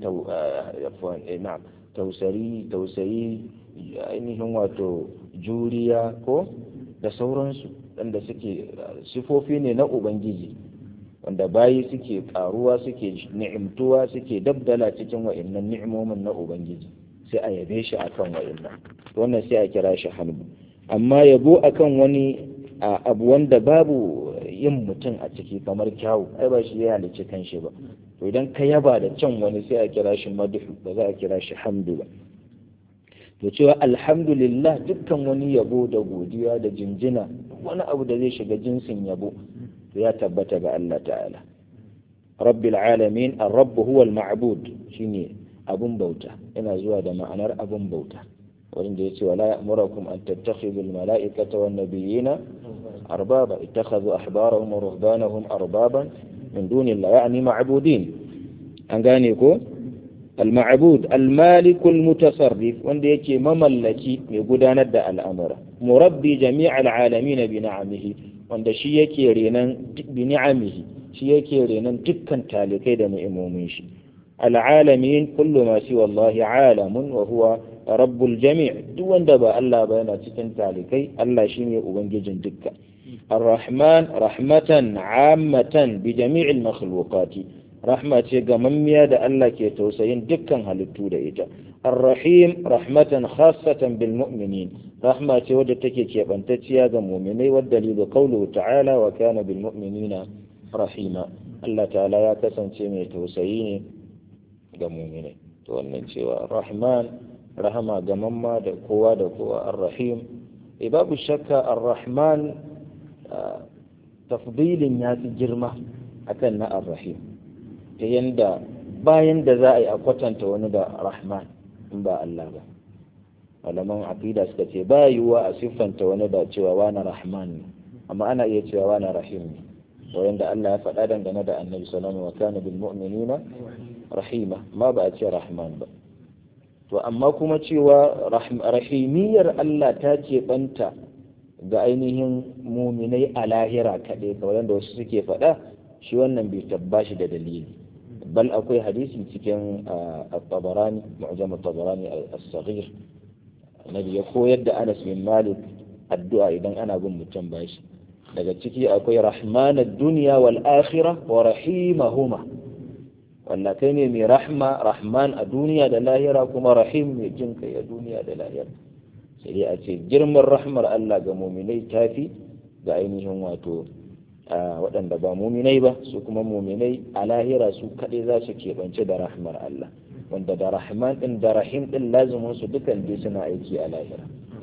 tausari tausayi ainihin wato juriya ko da sauransu wanda suke sifofi ne na ubangiji wanda bayi suke ƙaruwa suke ni'imtuwa suke dabdala cikin wa'annan ni'imomin na ubangiji sai a yabe shi akan wa'annan wannan sai a kira shi hamdu amma yabo akan wani abu wanda babu yin mutum a ciki kamar kyawu ai ba shi ya halicci kanshi ba to idan ka yaba da can wani sai a kira shi madhu ba za a kira shi hamdu ba to cewa alhamdulillah dukkan wani yabo da godiya da jinjina wani abu da zai shiga jinsin yabo to ya tabbata ga Allah ta'ala rabbil alamin ar-rabb huwa al-ma'bud shine abun bauta yana zuwa da ma'anar abun bauta wanda yace wala ya'murukum an tattakhidhu al-mala'ikata wan nabiyina arbaba ittakhadhu ahbarahum wa ruhbanahum arbaban min dunillah yani ma'budin an gane ko al-ma'bud al-malik al-mutasarrif wanda yake mamallaki mai gudanar da al'amura murabbi jami'al alamin bi ni'amihi wanda shi yake renan bi ni'amihi shi yake renan dukkan talikai da ni'imomin shi al'alamin kullu ma siwa Allah alamun wa huwa rabbul jami' duk wanda ba Allah ba yana cikin talikai Allah shine ubangijin dukka الرحمن رحمة عامة بجميع المخلوقات رحمة جممية دا الله كي توسين دكا هلتو دا إيجا الرحيم رحمة خاصة بالمؤمنين رحمة ودى تكي كي بنتتيا دا مؤمني والدليل قوله تعالى وكان بالمؤمنين رحيما الله تعالى يا كسن تيمي توسيني دا مؤمني تولن cewa الرحمن رحمة جمما دا قوة دا قوة الرحيم babu shakka ar-rahman tafdilin ya fi girma akan na ar-rahim ta yanda bayan da za a yi a kwatanta wani da rahman in ba Allah ba malaman aqida suka ce ba yiwuwa a siffanta wani da cewa wani rahman ne amma ana iya cewa wani rahim ne wanda Allah ya faɗa dangane da annabi sallallahu alaihi wa kana bil mu'minina rahima ma ba a ce rahman ba to amma kuma cewa rahimiyar Allah ta ce banta ga ainihin muminai a lahira kaɗai kamar da wasu suke faɗa shi wannan bai tabbashi da dalili bal akwai hadisi cikin at-tabarani mu'jam at-tabarani as-saghir nabi ya koyar da Anas bin Malik addu'a idan ana bin mutum bashi daga ciki akwai rahmanad dunya wal akhirah wa rahimahuma wanda kai ne mai rahma rahman a duniya da lahira kuma rahim mai jin kai a duniya da lahira sai dai a ce girman rahmar Allah ga muminai tafi ga ainihin wato waɗanda ba muminai ba su kuma muminai a lahira su kaɗai za su keɓance da rahmar Allah wanda da rahman ɗin da rahim ɗin lazumin su dukan dai suna aiki a lahira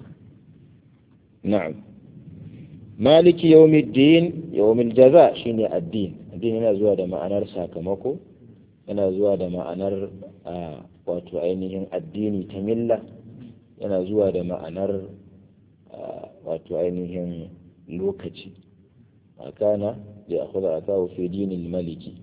na'am maliki yawmiddin yawmil jaza shine addin addini yana zuwa da ma'anar sakamako yana zuwa da ma'anar wato ainihin addini ta milla yana zuwa da ma'anar wato ainihin lokaci makana da akwai a kawo fi dinin maliki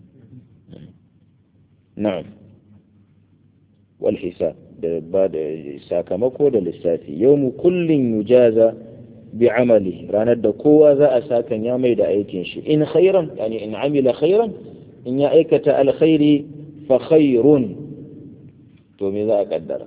na'am wal hisab da ba da sakamako da lissafi yau mu kullum yujaza bi amali ranar da kowa za a sakan ya mai da aikin shi in khairan yani in amila khairan in ya aikata alkhairi fa khairun to me za a kaddara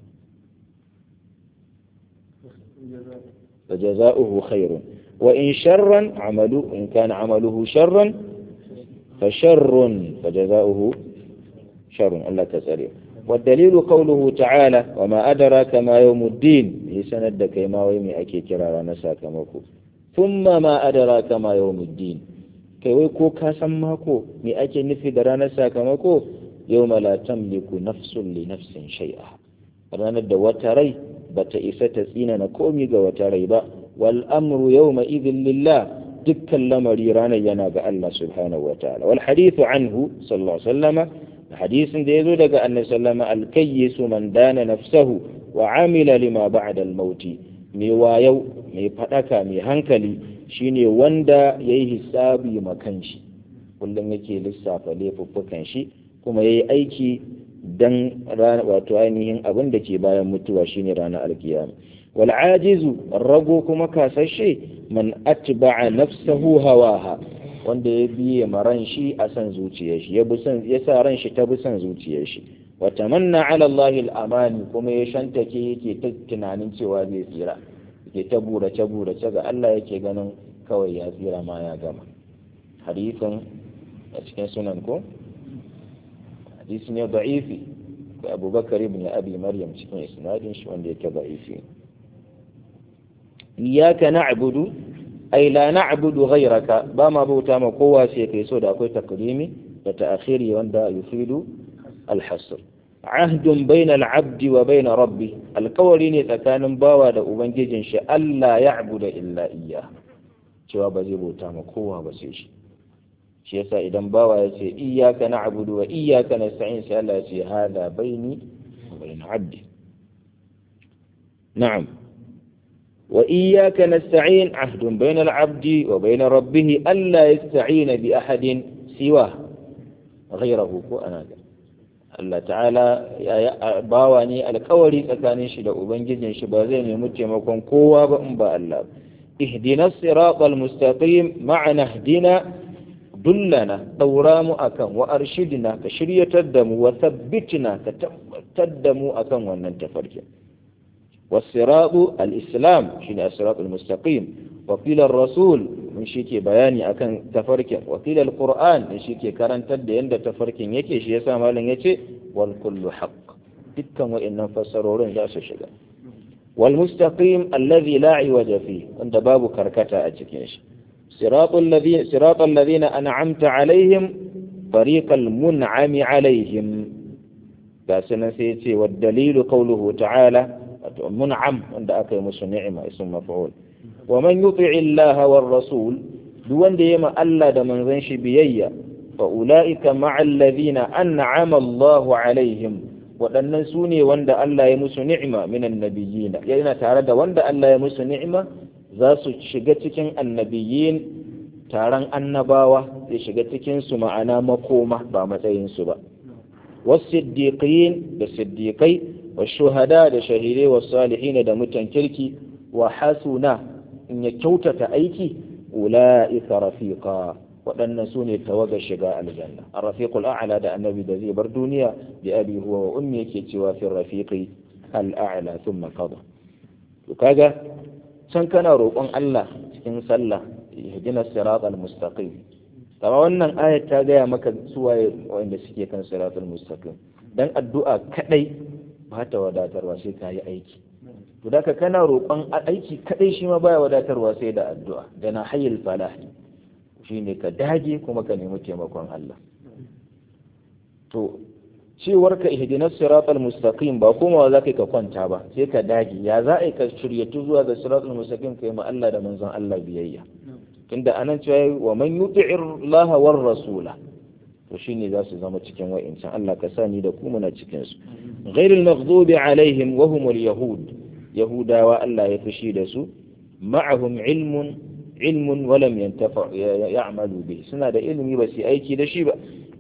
فجزاؤه خير وإن شرا عمله إن كان عمله شرا فشر فجزاؤه شر الله تسأله والدليل قوله تعالى وما أدراك ما يوم الدين لسند كيما ويمي أكي كرارا نساك مكو ثم ما أدراك ما يوم الدين kai wai ko ka san mako me ake nufi da ranar sakamako yau la tamliku nafsun li nafsin shay'a ranar da wata rai bata isa ta tsina na komi ga wata rai ba wal amru yawma idhin lillah dukkan lamari ranar yana ga Allah subhanahu wa ta'ala wal hadithu anhu sallallahu alaihi wasallama hadisin da yazo daga annabi sallama al kayyisu man dana nafsahu wa amila lima ba'da al mauti mai wayau mai fadaka mai hankali shine wanda yayi hisabi makan shi kullum yake lissafa laifuffukan shi kuma yayi aiki dan wato ainihin abin da ke bayan mutuwa shine ranar alkiyama wal ajizu rago kuma kasashe man atba'a nafsahu hawaha wanda ya biye maran shi a san zuciyar shi ya bi san ya sa ran shi ta bi san zuciyar shi wa tamanna ala Allah al-amani kuma ya shantake yake ta tunanin cewa zai tsira yake ta burace burace ga Allah yake ganin kawai ya tsira ma ya gama hadisin a cikin sunan ko hadisi ne da'ifi da abubakar ibn abi maryam cikin isnadin shi wanda yake da'ifi iyyaka na'budu ay la na'budu ghayraka ba ma bauta ma kowa sai kai so da akwai takrimi da ta'khiri wanda yufidu al-hasr ahdun bayna al-'abd wa bayna rabbi alkawari ne tsakanin bawa da ubangijin shi Allah ya'budu illa iyyah cewa ba zai bauta ma kowa ba sai shi shi yasa idan bawa ya ce iyyaka na'budu wa iyyaka nasta'in sai Allah ya ce hada baini wa bain 'abdi na'am wa iyyaka nasta'in 'ahdun bain al-'abdi wa bain rabbih alla yasta'ina bi ahadin siwa ghayrahu ko ana Allah ta'ala ya bawa ne alkawari tsakanin shi da ubangijin shi ba zai nemi taimakon kowa ba in ba Allah اهدنا الصراط المستقيم معنى اهدنا dullana daura mu akan wa arshidna ka shiryatar da mu wa thabbitina ka tabbatar da mu akan wannan tafarkin والصراط الإسلام شين الصراط المستقيم وقيل الرسول من شيكي بياني أكن تفرك وقيل القرآن من شيكي كرن تد يند تفرك يكي شي يسا مالن يكي والكل حق دكا وإن فسرورين لا شجا والمستقيم الذي لا عوج فيه عند باب كركتا أتكيش صراط الذين صراط الذين أنعمت عليهم طريق المنعم عليهم باسنا سيتي والدليل قوله تعالى منعم عند أكي مس نعمة اسم مفعول ومن يطع الله والرسول دون ديما ألا دمن ذنش بيي فأولئك مع الذين أنعم الله عليهم waɗannan su ne wanda Allah ya musu ni'ima minan nabiyina yana tare da wanda Allah ya musu ni'ima za su shiga cikin annabiyin taron annabawa zai shiga cikin su ma'ana makoma ba matsayin su ba wasiddiqin da siddiqai والشهداء da shahidai والصالحين da mutan kirki wa hasuna in ya kyautata aiki ula'ika rafiqa waɗannan su ne tawagar shiga aljanna a rafiqul a'la da annabi da zai bar duniya bi abi huwa wa ummi yake cewa fi rafiqi al-a'la thumma qada to kaga can kana roƙon Allah cikin sallah ihdina siratal mustaqim kama wannan ayat ta gaya maka suwaye wanda suke kan siratal mustaqim dan addu'a kadai ba ta wadatarwa sai ka yi aiki to da kana roƙon aiki kaɗai shi ma baya wadatarwa sai da addu'a da na hayyul falah shine ka dage kuma ka nemi taimakon Allah to cewar ka ihdinas siratal mustaqim ba komawa za ka kwanta ba sai ka dage ya za a ka shiryatu zuwa ga siratal mustaqim kai ma Allah da manzon Allah biyayya tunda anan cewa wa man yuti'ir Allah war rasula to shine za su zama cikin wa'incan Allah ka sani da ku muna cikin su ghairil maghdubi alaihim wa humul yahud yahudawa Allah ya fushi da su ma'ahum ilmun ilmun wa lam yantafa ya'malu bi suna da ilimi ba su aiki da shi ba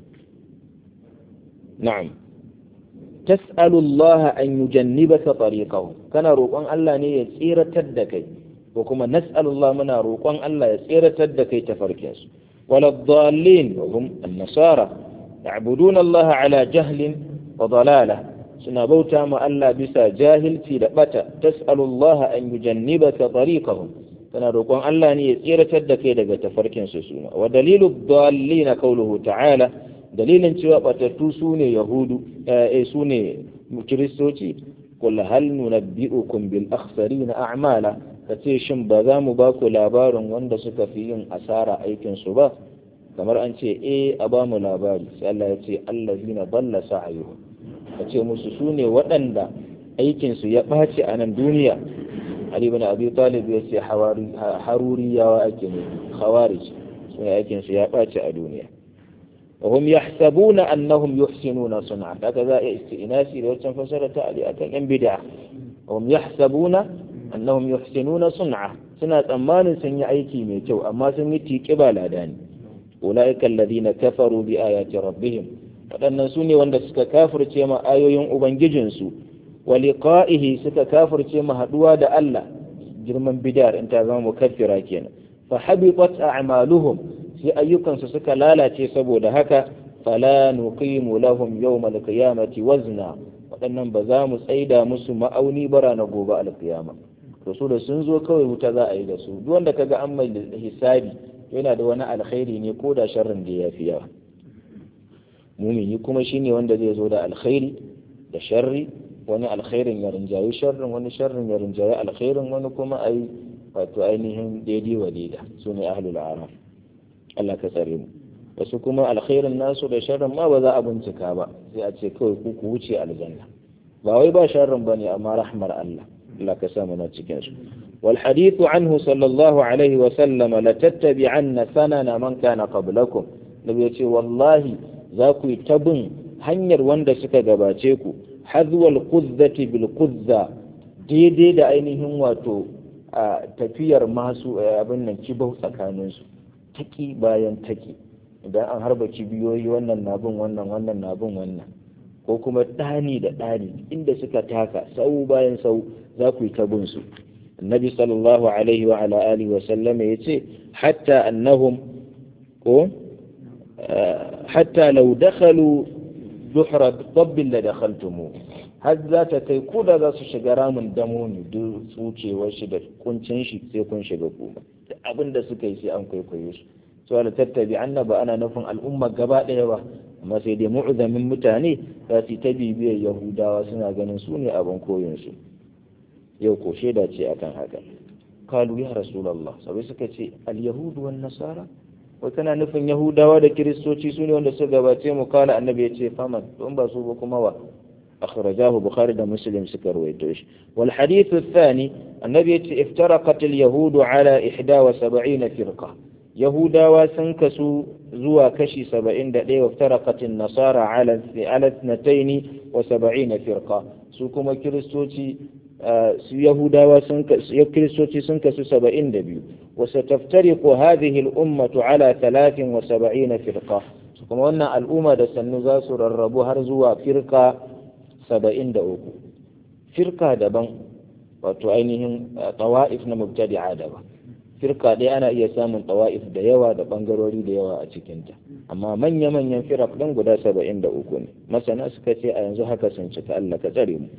na'am tas'alu Allah an yujannibaka tariqahu kana roƙon Allah ne ya tsiratar da kai ko kuma nas'alu Allah muna roƙon Allah ya tsiratar da kai tafarkinsu ولا الضالين وهم النصارى يعبدون الله على جهل وضلالة سنبوتا ما ألا بسا جاهل في لبتا تسأل الله أن يجنبك طريقهم سنروقون الله أن يسير تدك يدك تفركين سسوما ودليل الضالين قوله تعالى دليل سواء تتوسوني يهود سوني كريستوتي قل هل ننبئكم بالأخسرين أعمالا ka ce shin ba za mu ba ku labarin wanda suka fi yin asara aikinsu ba kamar an ce eh a ba mu labari sai Allah ya ce allazina dalla sa'ayuhu ka ce musu su ne waɗanda aikinsu ya ɓaci a nan duniya Ali ibn Abi Talib ya ce haruriyawa ake ne khawarij su ne aikinsu ya ɓaci a duniya وهم يحسبون أنهم يحسنون صنعا هكذا استئناسي لو فسرت علي أكن ين بدعة وهم يحسبون أنهم يحسنون صنعا سنة أمان سنة أيكي ميتو أما سنة تيكبا لاداني أولئك الذين كفروا بآيات ربهم waɗannan su ne wanda suka kafirce ma ayoyin Ubangijinsu wa liqa'ihi suka kafirce ma haɗuwa da Allah girman bid'ar in ta zama mukaffira kenan fa habitat a'maluhum sai ayyukansu suka lalace saboda haka fala nuqimu lahum yawmal qiyamati wazna waɗannan ba za mu tsaida musu ma'auni bara na gobe alkiyama to su da sun zo kawai wuta za a yi da su duk wanda kaga an mai hisabi yana da wani alkhairi ne ko da sharrin da ya fi yawa mumini kuma shine wanda zai zo da alkhairi da sharri wani alkhairin ya rinjayi sharrin wani sharrin ya rinjayi alkhairin wani kuma ai wato ainihin daidai wa daida su ne ahlul araf Allah ka tsare mu wasu kuma alkhairin nasu da sharrin ma ba za a bincika ba sai a ce kawai ku ku wuce aljanna ba wai ba sharrin bane amma rahmar Allah Allah ka sa na cikin su wal hadithu anhu sallallahu alaihi wa sallam la tattabi'anna sanana man kana qablakum nabi ya ce wallahi za ku yi tabin hanyar wanda suka gabace ku hazwal quzzati bil quzza daidai da ainihin wato a tafiyar masu abin nan kibau tsakaninsu taki bayan taki idan an harba kibiyoyi wannan na bin wannan wannan na bin wannan ko kuma ɗani da ɗani inda suka taka sau bayan sau za ku yi ta bin su annabi sallallahu alaihi wa ala alihi wa sallama ya ce hatta annahum ko hatta law dakhalu duhra dabbin la dakhaltumu har za ta kai ko da za su shiga ramin damo ne duk tsucewar shi da kuncin shi sai kun shiga kuma da abin da suka yi sai an kwaikwaye su so da tattabi annaba ana nufin al'umma gaba ɗaya ba amma sai dai mu'zamin mutane za su ta bibiyar yahudawa suna ganin su ne abin koyon su yau ko shaida ce akan haka kalu ya rasulullah sabai suka ce al yahudu wan nasara wai kana nufin yahudawa da kiristoci su ne wanda suka gabace mu kala annabi ya ce faman don ba su ba kuma wa أخرجاه بخاري ومسلم سكر ويتوش والحديث الثاني النبي افترقت اليهود على إحدى وسبعين فرقة يهودا وسنكسوا زوا كشي سبعين دقيقة وافترقت النصارى على على اثنتين وسبعين فرقة سوكما كريستوتي يهودا وكريستوتي سنكسوا سبعين دبيو وستفترق هذه الأمة على ثلاث وسبعين فرقة سوكما أن الأمة دسنزاس الربو هرزوا فرقة saba'in da uku firka daban wato ainihin tawa'if na mubtadi'a daban firka ɗaya ana iya samun tawa'if da yawa da ɓangarori da yawa a cikinta amma manya-manyan firak ɗin guda saba'in da uku ne masana suka ce a yanzu haka sun cika Allah ka tsare mu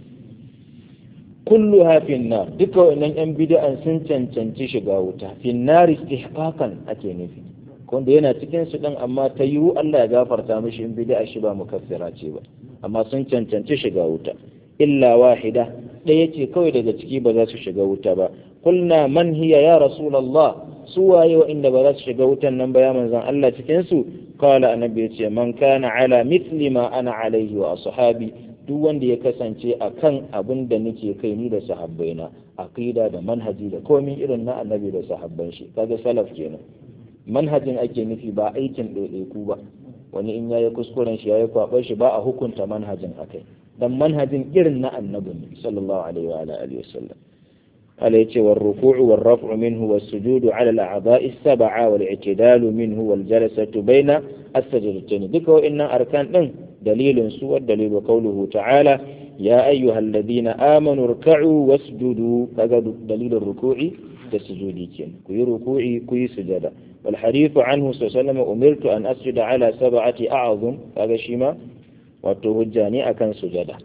kullu hafin na duka wannan yan bid'an sun cancanci shiga wuta finnar istihqaqan ake nufi wanda yana cikin su din amma ta yiwu Allah ya gafarta mishi in bid'a shi ba mukaffira ce ba amma sun cancanci shiga wuta illa wahida ɗaya ce kawai daga ciki ba za su shiga wuta ba kulna man hiya ya rasulullah su waye inda ba za su shiga wutan nan ba ya manzon Allah cikin su qala annabi ya ce man kana ala mithli ma ana alaihi wa ashabi duk wanda ya kasance akan abin da nake kai ni da sahabbaina aqida da manhaji da komai irin na annabi da sahabban shi kaga salaf kenan manhajin ake nufi ba aikin ɗaiɗaiku ba wani in yayi kuskuren shi yayi kwaɓar shi ba a hukunta manhajin akai dan manhajin irin na annabi ne sallallahu alaihi wa alihi wasallam ala yace war ruku'u war raf'u minhu was sujudu ala al a'dha'i sab'a wal i'tidalu minhu wal jalasatu baina as-sajdatayn duka wa'annan arkan din dalilin su wa dalilu qawluhu ta'ala ya ayyuhalladhina amanu irka'u wasjudu kaga dalilin ruku'i da sujudi kenan ku yi ruku'i ku yi sujada والحديث عنه صلى الله عليه وسلم أمرت أن أسجد على سبعة أعظم هذا شيما وتوجاني أكن سجدا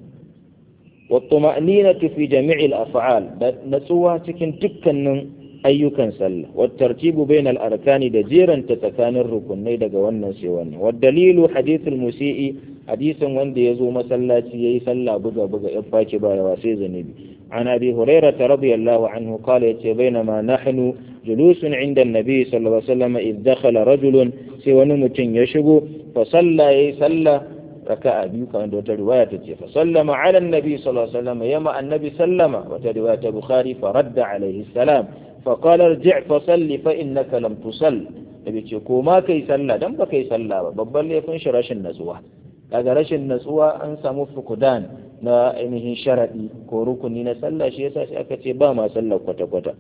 والطمأنينة في جميع الأفعال نسوها تكن تكن أيكن سل والترتيب بين الأركان دجيرا تتكان الركن دقا والنسي والدليل حديث المسيء حديث وندي يزو مسلاتي يسلى بقى بقى إباكي بايا واسيز نبي عن أبي هريرة رضي الله عنه قال يتي بينما نحن جلوس عند النبي صلى الله عليه وسلم إذ دخل رجل سوى نمت يشبو فصلى يسلى ركع بيك عند رواية فسلم على النبي صلى الله عليه وسلم يما النبي سلم وترواية بخاري فرد عليه السلام فقال ارجع فصل فإنك لم تصل nabi ce ko ma kai sallah dan ba kai sallah ba babban laifin shi rashin natsuwa daga rashin natsuwa an samu fukudan na ainihin sharadi ko rukuni na sallah shi yasa sai aka ce ba ma sallah kwata kwata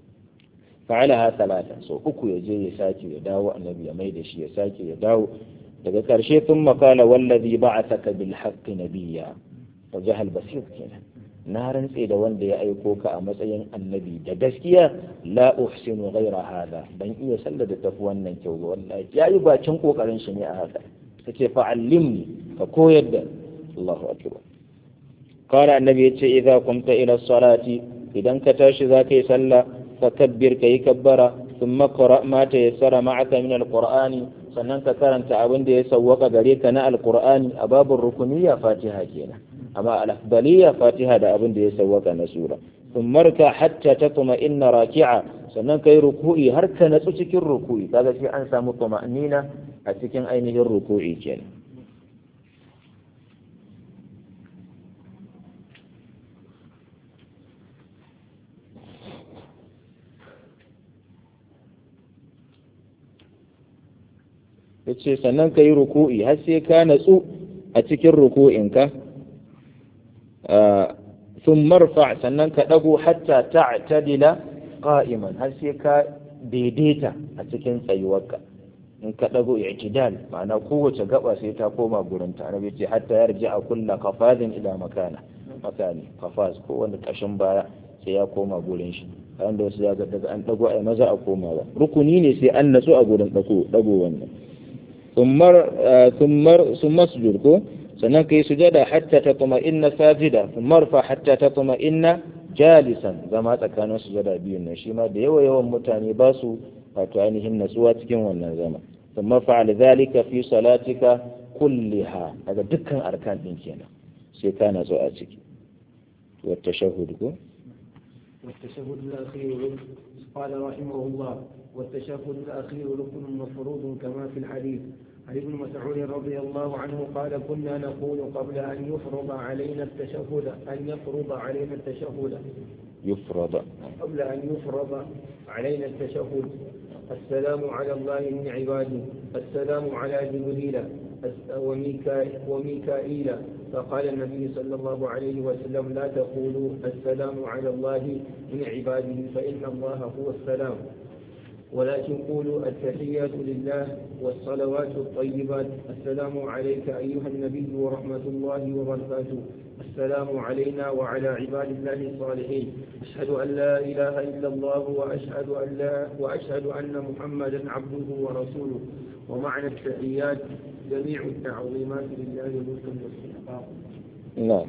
fa'alaha talata so uku ya je ya sake ya dawo annabi ya mai da shi ya sake ya dawo daga karshe sun makala wallazi ba'athaka bil haqqi nabiyya wa jahal basir kenan na rantse da wanda ya aiko ka a matsayin annabi da gaskiya la uhsinu ghaira hada ban iya sallar da tafi wannan kyau ba wallahi yayi bacin kokarin shi ne a haka kace fa'allimni ka koyar da Allahu akbar qala annabi yace idza qumta ila salati idan ka tashi zaka yi sallah fakabbir kayi kabbara thumma qra ma tayassara ma'aka min alqur'ani sannan ka karanta abin da ya sawwaka gare ka na alqur'ani a babin rukuniyya fatiha kenan amma al-afdaliyya fatiha da abin da ya sawwaka na sura thumma rka hatta tatma inna raki'a sannan kai ruku'i har ka natsu cikin ruku'i kaga sai an samu tuma'nina a cikin ainihin ruku'i kenan ya ce sannan ka yi ruku'i har sai ka natsu a cikin ruku'inka sun marfa sannan ka ɗago hatta ta'tadila qa'iman har sai ka daidaita a cikin tsayuwarka in ka ɗago i'tidal ma'ana kowace gaba sai ta koma gurin ta annabi ce hatta yarji a kulla kafazin ila makana makani kafaz ko wanda ƙashin baya sai ya koma gurin shi kan da wasu ya ga daga an ɗago ai maza a koma ba rukuni ne sai an natsu a gurin ɗago ɗago wannan thumma sujud ko sannan kai sujada hatta tatma'inna sajida thumma marfa hatta tatma'inna jalisan zama tsakanin sujada biyun nan shi ma da yawa yawan mutane ba su wato ainihin natsuwa cikin wannan zama thumma fa'al dhalika fi salatika kulliha daga dukkan arkan din kenan sai ka natsu a ciki wa tashahhud ko والتشهد الأخير قال رحمه الله والتشهد الأخير ركن مفروض كما في الحديث عن ابن مسعود رضي الله عنه قال كنا نقول قبل أن يفرض علينا التشهد أن يفرض علينا التشهد يفرض قبل أن يفرض علينا التشهد السلام على الله من عباده السلام على جبريل وميكائيل فقال النبي صلى الله عليه وسلم لا تقولوا السلام على الله من عباده فإن الله هو السلام ولكن قولوا التحيات لله والصلوات الطيبات السلام عليك أيها النبي ورحمة الله وبركاته السلام علينا وعلى عباد الله الصالحين أشهد أن لا إله إلا الله وأشهد أن, لا وأشهد أن محمدا عبده ورسوله ومعنى التحيات جميع التعظيمات لله ملكا واستحقاقا نعم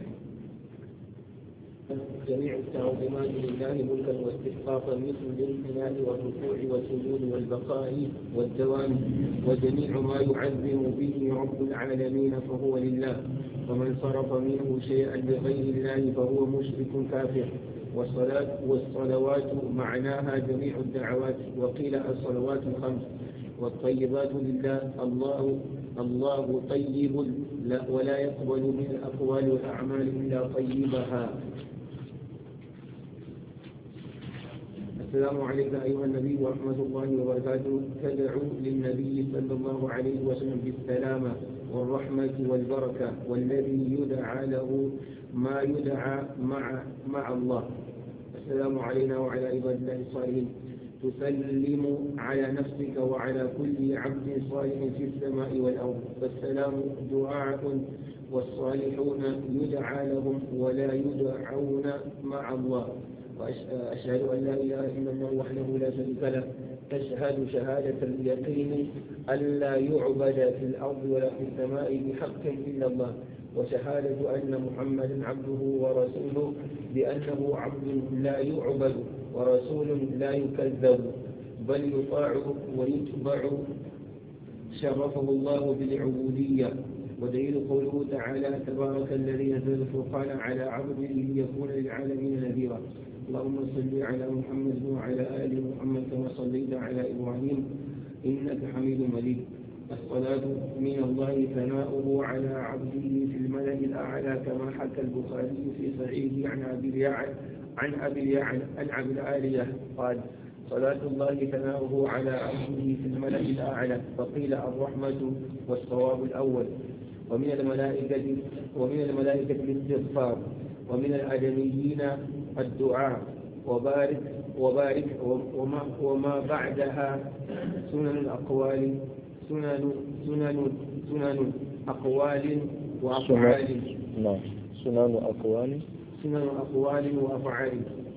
جميع التعظيمات لله ملكا واستحقاقا مثل الامتنان والركوع والسجود والبقاء والدوام وجميع ما يعظم به رب العالمين فهو لله ومن صرف منه شيئا لغير الله فهو مشرك كافر والصلاة والصلوات معناها جميع الدعوات وقيل الصلوات الخمس والطيبات لله الله الله طيب لا ولا يقبل من الأقوال والأعمال إلا طيبها السلام عليك أيها النبي ورحمة الله وبركاته تدعو للنبي صلى الله عليه وسلم بالسلامة والرحمة والبركة والذي يدعى له ما يدعى مع مع الله السلام علينا وعلى عباد الله الصالحين تسلم على نفسك وعلى كل عبد صالح في السماء والأرض فالسلام دعاء والصالحون يدعى لهم ولا يدعون مع الله وأشهد أن لا إله إلا الله وحده لا شريك له تشهد شهادة اليقين أن لا يعبد في الأرض ولا في السماء بحق إلا الله وشهادة أن محمدا عبده ورسوله بأنه عبد لا يعبد ورسول لا يكذب بل يطاع ويتبع شرفه الله بالعبودية ودليل قوله تعالى تبارك الذي نزل الفرقان على عبده ليكون للعالمين نذيرا اللهم صل على محمد وعلى ال محمد كما صليت على ابراهيم انك حميد مجيد الصلاة من الله ثناؤه على عبده في الملأ الأعلى كما حكى البخاري في صحيحه عن أبي اليعن عن أبي اليعن عن أبي العالية قال صلاة الله ثناؤه على عبده في الملأ الأعلى فقيل الرحمة والصواب الأول ومن الملائكة ومن الملائكة الاستغفار ومن الآدميين الدعاء وبارك وبارك وما, وما بعدها سنن الأقوال سنن سنن سنن أقوال وأفعال نعم سنن أقوال سنن أقوال وأفعال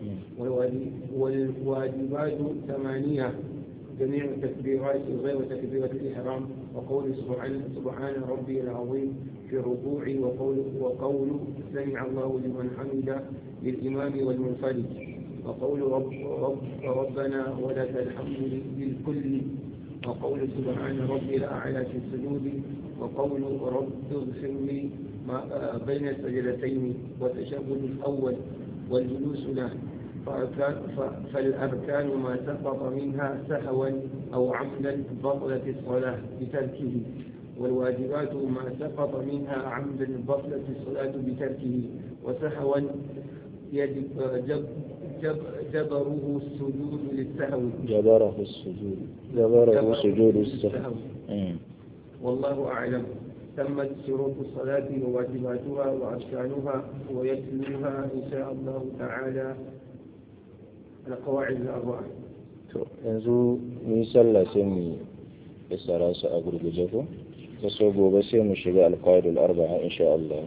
والواجبات ثمانية جميع التكبيرات غير تكبيرة الإحرام وقول سبحان سبحان ربي العظيم في الركوع وقول وقول سمع الله لمن حمد للإمام والمنفرد وقول رب رب ربنا ولك الحمد للكل وقول سبحان ربي الأعلى في السجود وقول رب اغفر لي ما بين السجدتين والتشهد الأول والجلوس له فالأركان ما سقط منها سهوا أو عمدا بطلت الصلاة بتركه والواجبات ما سقط منها عمدا بطلت الصلاة بتركه وسهوا جب جب جبره السجود للسهو جبره السجود جبره سجود السهو والله أعلم تمت شروط الصلاة وواجباتها وأركانها ويتلوها إن شاء الله تعالى القواعد الأربعة yanzu mun sallah sai mu isara su a gurguje ko ta so gobe sai mu shiga alqaidul arba'a insha Allah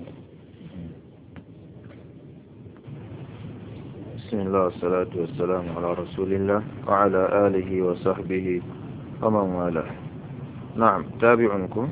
بسم الله والصلاة والسلام على رسول الله وعلى آله وصحبه ومن والاه na'am tabi'unku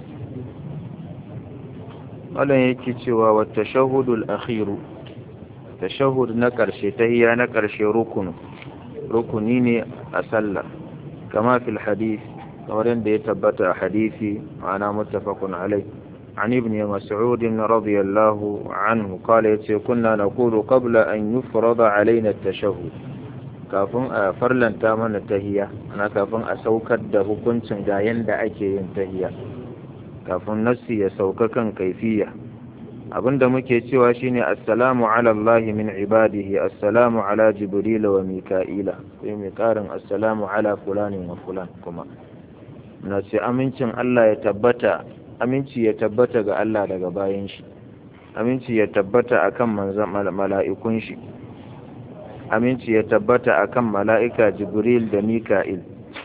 wannan yake cewa wa tashahhudul akhiru tashahhud na karshe tahiyya na karshe rukunu rukuni ne a sallah kama fil hadith kamar yadda ya tabbata a hadisi ma'ana muttafaqun alai عن ابن مسعود رضي الله عنه قال يتي كنا نقول قبل أن يفرض علينا التشهد kafin a farlanta mana tahiya ana kafin a saukar da hukuncin ga yanda ake yin tahiya kafin nassi ya sauka kan kaifiya abinda muke cewa shine assalamu ala Allah min ibadihi assalamu ala jibril wa mika'ila sai mai karin assalamu ala fulanin wa fulan kuma na ce amincin Allah ya tabbata aminci ya tabbata ga Allah daga bayan shi aminci ya tabbata akan manzan mala'ikun shi aminci ya tabbata akan mala'ika jibril da mika'il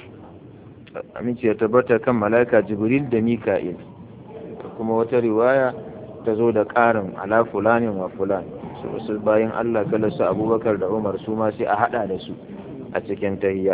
aminci ya tabbata kan mala'ika jibril da mika'il kuma wata riwaya ta zo da ƙarin ala fulanin wa fulan su bayan Allah kala su abubakar da umar su ma sai a hada da su a cikin tahiyya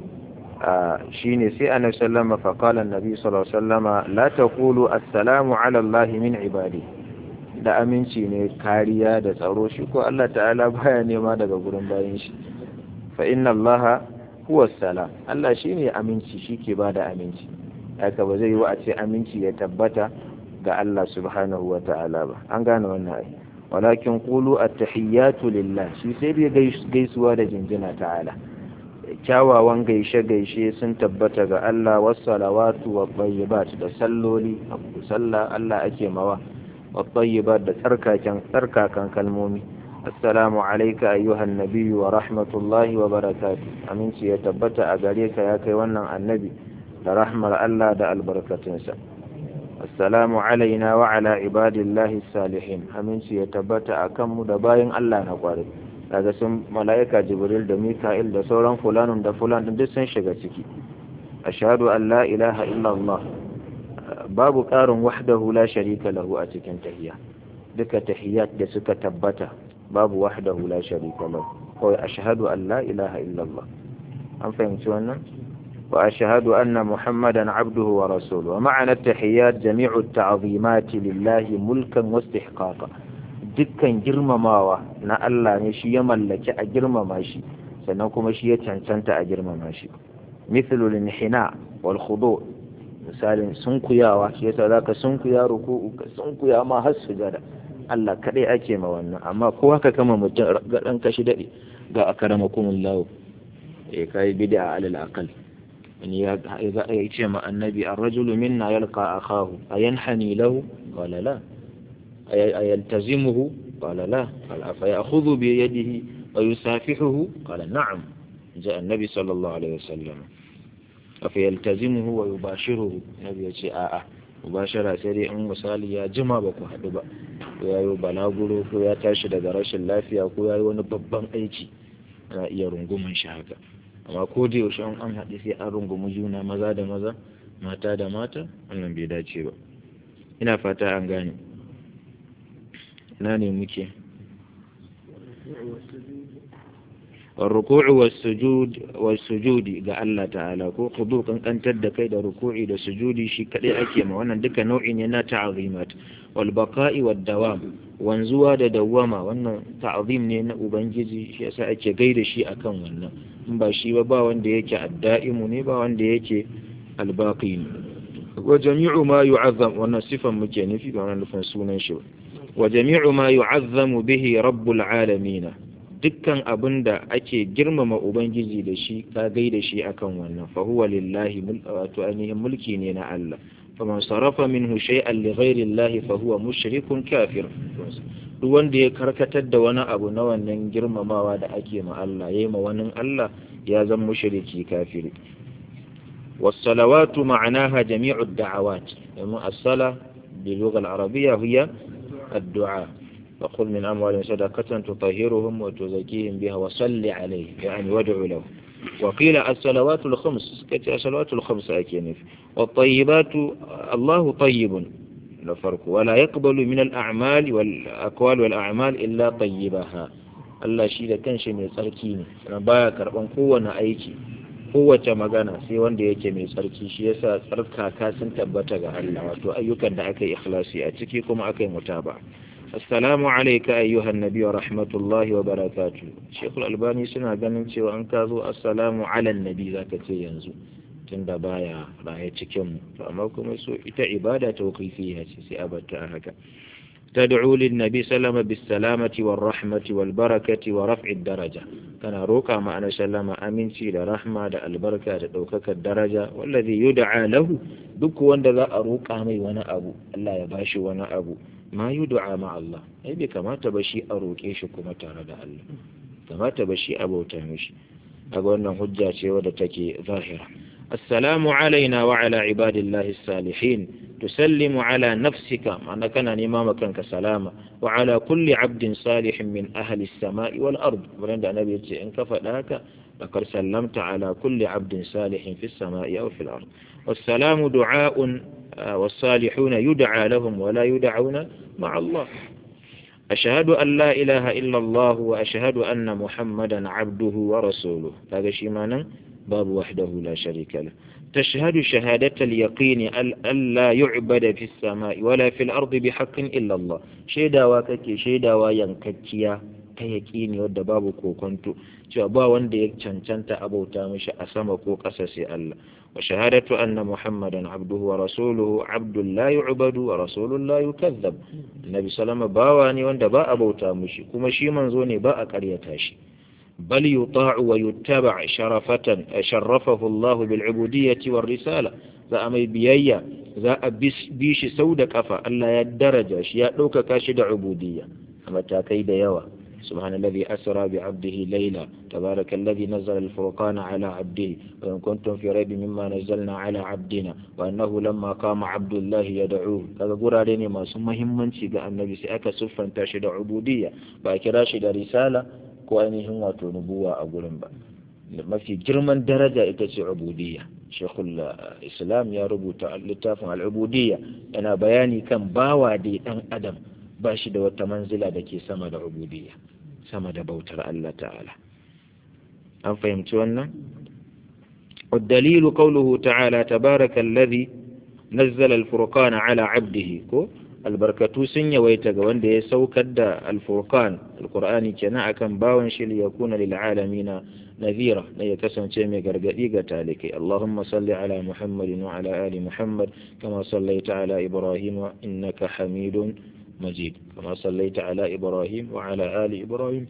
shine sai annabi sallama fa qala annabi sallallahu alaihi wasallama la taqulu assalamu ala allahi min ibadi da aminci ne kariya da tsaro shi ko Allah ta'ala baya nema daga gurin bayan shi fa inna allaha huwa salam Allah shine aminci shike bada aminci haka ba zai yi wa a ce aminci ya tabbata ga Allah subhanahu wa ta'ala ba an gane wannan ai walakin qulu at-tahiyyatu lillah shi sai dai gaisuwa da jinjina ta'ala kyawawan gaishe-gaishe sun tabbata ga Allah wassalawatu wa tayyibat da salloli abu sallah Allah ake mawa wa tayyibat da tsarkakan tsarkakan kalmomi assalamu alayka ayyuhan nabiyyu wa rahmatullahi wa barakatuh aminci ya tabbata a gare ka ya kai wannan annabi da rahmar Allah da albarkatunsa assalamu alaina wa ala ibadillahi salihin aminci ya tabbata akan mu da bayin Allah na kwarai daga sun mala'ika jibril da mika'il da sauran fulanun da fulan duk sun shiga ciki ashhadu an la ilaha illallah babu ƙarin wahdahu la sharika lahu a cikin tahiyya duka tahiyyat da suka tabbata babu wahdahu la sharika lahu kawai ashhadu an la ilaha illallah an fahimci wannan wa ashhadu anna muhammadan abduhu wa rasuluhu wa ma'ana tahiyyat jami'u ta'zimati lillahi mulkan wa istihqaqan dukkan girmamawa na Allah ne shi ya mallaki a girmama shi sannan kuma shi ya cancanta a girmama shi mithlul inhina wal khudu misalin sunkuyawa shi yasa zaka sunkuya ruku'u ka sunkuya ma har sujada Allah kadai ake ma wannan amma ko haka kama mutum ga dan kashi dade ga akramakumullahu eh kai bid'a alal aqal wani ya ce ma annabi ar-rajulu minna yalqa akahu ayanhani lahu qala la أيلتزمه قال لا قال أفيأخذ بيده ويسافحه قال نعم جاء النبي صلى الله عليه وسلم أفيلتزمه ويباشره النبي يقول آآ mubashara sai dai in misali ya jima ba ku haɗu ba ko ya yi balaguro ko ya tashi daga rashin lafiya ko ya yi wani babban aiki ana iya rungumin shi haka amma ko da yaushe an haɗu sai an rungumi juna maza da maza mata da mata wannan bai dace ba ina fata an gane na ne muke الركوع والسجود والسجود ga Allah ta'ala ko khudu kankantar da kai da ruku'i da sujudi shi kadai ake ma wannan duka nau'i ne na ta'zimat wal baqa'i wad dawam wanzuwa da dawama wannan ta'zim ne na ubangiji shi yasa ake gaida shi akan wannan in ba shi ba ba wanda yake adda'imu ne ba wanda yake albaqi ne wa jami'u ma yu'azzam wannan sifan muke nufi ba wannan nufin sunan shi ba wa jami'u ma yu'azzamu bihi rabbul alamin dukkan abin da ake girmama ubangiji da shi ka gaida shi akan wannan fa huwa lillahi wato ainihin mulki ne na Allah faman sarafa minhu shay'an li ghairi Allah fa huwa mushrikun kafir duk wanda ya karkatar da wani abu na wannan girmamawa da ake ma Allah yayi ma wani Allah ya zama mushriki kafiri والصلوات معناها جميع الدعوات يعني الصلاة باللغة العربية هي الدعاء وقل من أموالهم صدقة تطهرهم وتزكيهم بها وصل عليه يعني وادعو له وقيل الصلوات الخمس كتير الصلوات الخمس أكينف والطيبات الله طيب الفرق ولا يقبل من الأعمال والأقوال والأعمال إلا طيبها Allah shi da kanshi mai tsarki ne sannan baya karban kowane aiki kowace magana sai wanda yake mai tsarki shi yasa tsarkaka sun tabbata ga Allah wato ayyukan da aka yi ikhlasi a ciki kuma aka yi mutaba assalamu alayka ayyuhan nabi wa rahmatullahi wa barakatuh shekul albani suna ganin cewa an ka zo assalamu ala nabi zaka ce yanzu tunda baya raye cikin mu to amma kuma so ita ibada tawqifiyya ce sai abata haka تدعو للنبي سلم بالسلامة والرحمة والبركة ورفع الدرجة كان روكا ما أنا سلم أمنتي لرحمة البركة دوكك الدرجة والذي يدعى له دك وند ذا أروكا مي وانا أبو الله يباشي وانا أبو ما يدعى مع الله أي بك ما تبشي أروكيش كما ترد الله كما تبشي أبو تمشي أقول أنه حجة ودتك ظاهرة السلام علينا وعلى عباد الله الصالحين تسلم على نفسك معنى كان إمامك كسلامة وعلى كل عبد صالح من أهل السماء والأرض ولند النبي إن كفأك لقد سلمت على كل عبد صالح في السماء أو في الأرض والسلام دعاء والصالحون يدعى لهم ولا يدعون مع الله أشهد أن لا إله إلا الله وأشهد أن محمدا عبده ورسوله هذا شيء معنى باب وحده لا شريك له تشهد شهادة اليقين ألا يعبد في السماء ولا في الأرض بحق إلا الله شيدا وكك شيدا وينككيا كيقيني ودى باب كوكنتو ba wanda ya cancanta abauta mishi a sama ko ƙasa sai Allah wa shahadatu anna muhammadan abduhu wa rasuluhu abdul la yu'badu wa rasulun la yukazzab annabi sallama bawa ne wanda ba abauta mishi kuma shi manzo ne ba a ƙaryata shi بل يطاع ويتبع شرفة شرفه الله بالعبودية والرسالة za a mai biyayya za a bi shi sau da kafa Allah ya daraja shi ya ɗaukaka shi da ubudiyya a matakai da yawa سبحان الذي أسرى بعبده ليلا تبارك الذي نزل الفرقان على عبده وإن كنتم في ريب مما نزلنا على عبدنا وأنه لما قام عبد الله يدعوه هذا قرى لني ما سمى همنشي قال النبي سأكا سفا تاشد عبودية باكراشد رسالة ko ainihin wato nubuwa a gurin ba mafi girman daraja ita ce ubudiyya shekul islam ya rubuta littafin al'ubudiyya yana bayani kan bawa da dan adam ba shi da wata manzila da ke sama da ubudiyya sama da bautar Allah ta'ala an fahimci wannan والدليل قوله تعالى تبارك الذي نزل الفرقان على عبده كو albarkatu sun yawaita ga wanda ya saukar da alfurqan alqur'ani kenan akan bawan shi ya kuna lil alamina nadhira da ya kasance mai gargadi ga talikai allahumma salli ala muhammadin wa ala ali muhammad kama sallaita ala ibrahim innaka hamidun majid kama sallaita ala ibrahim wa ala ali ibrahim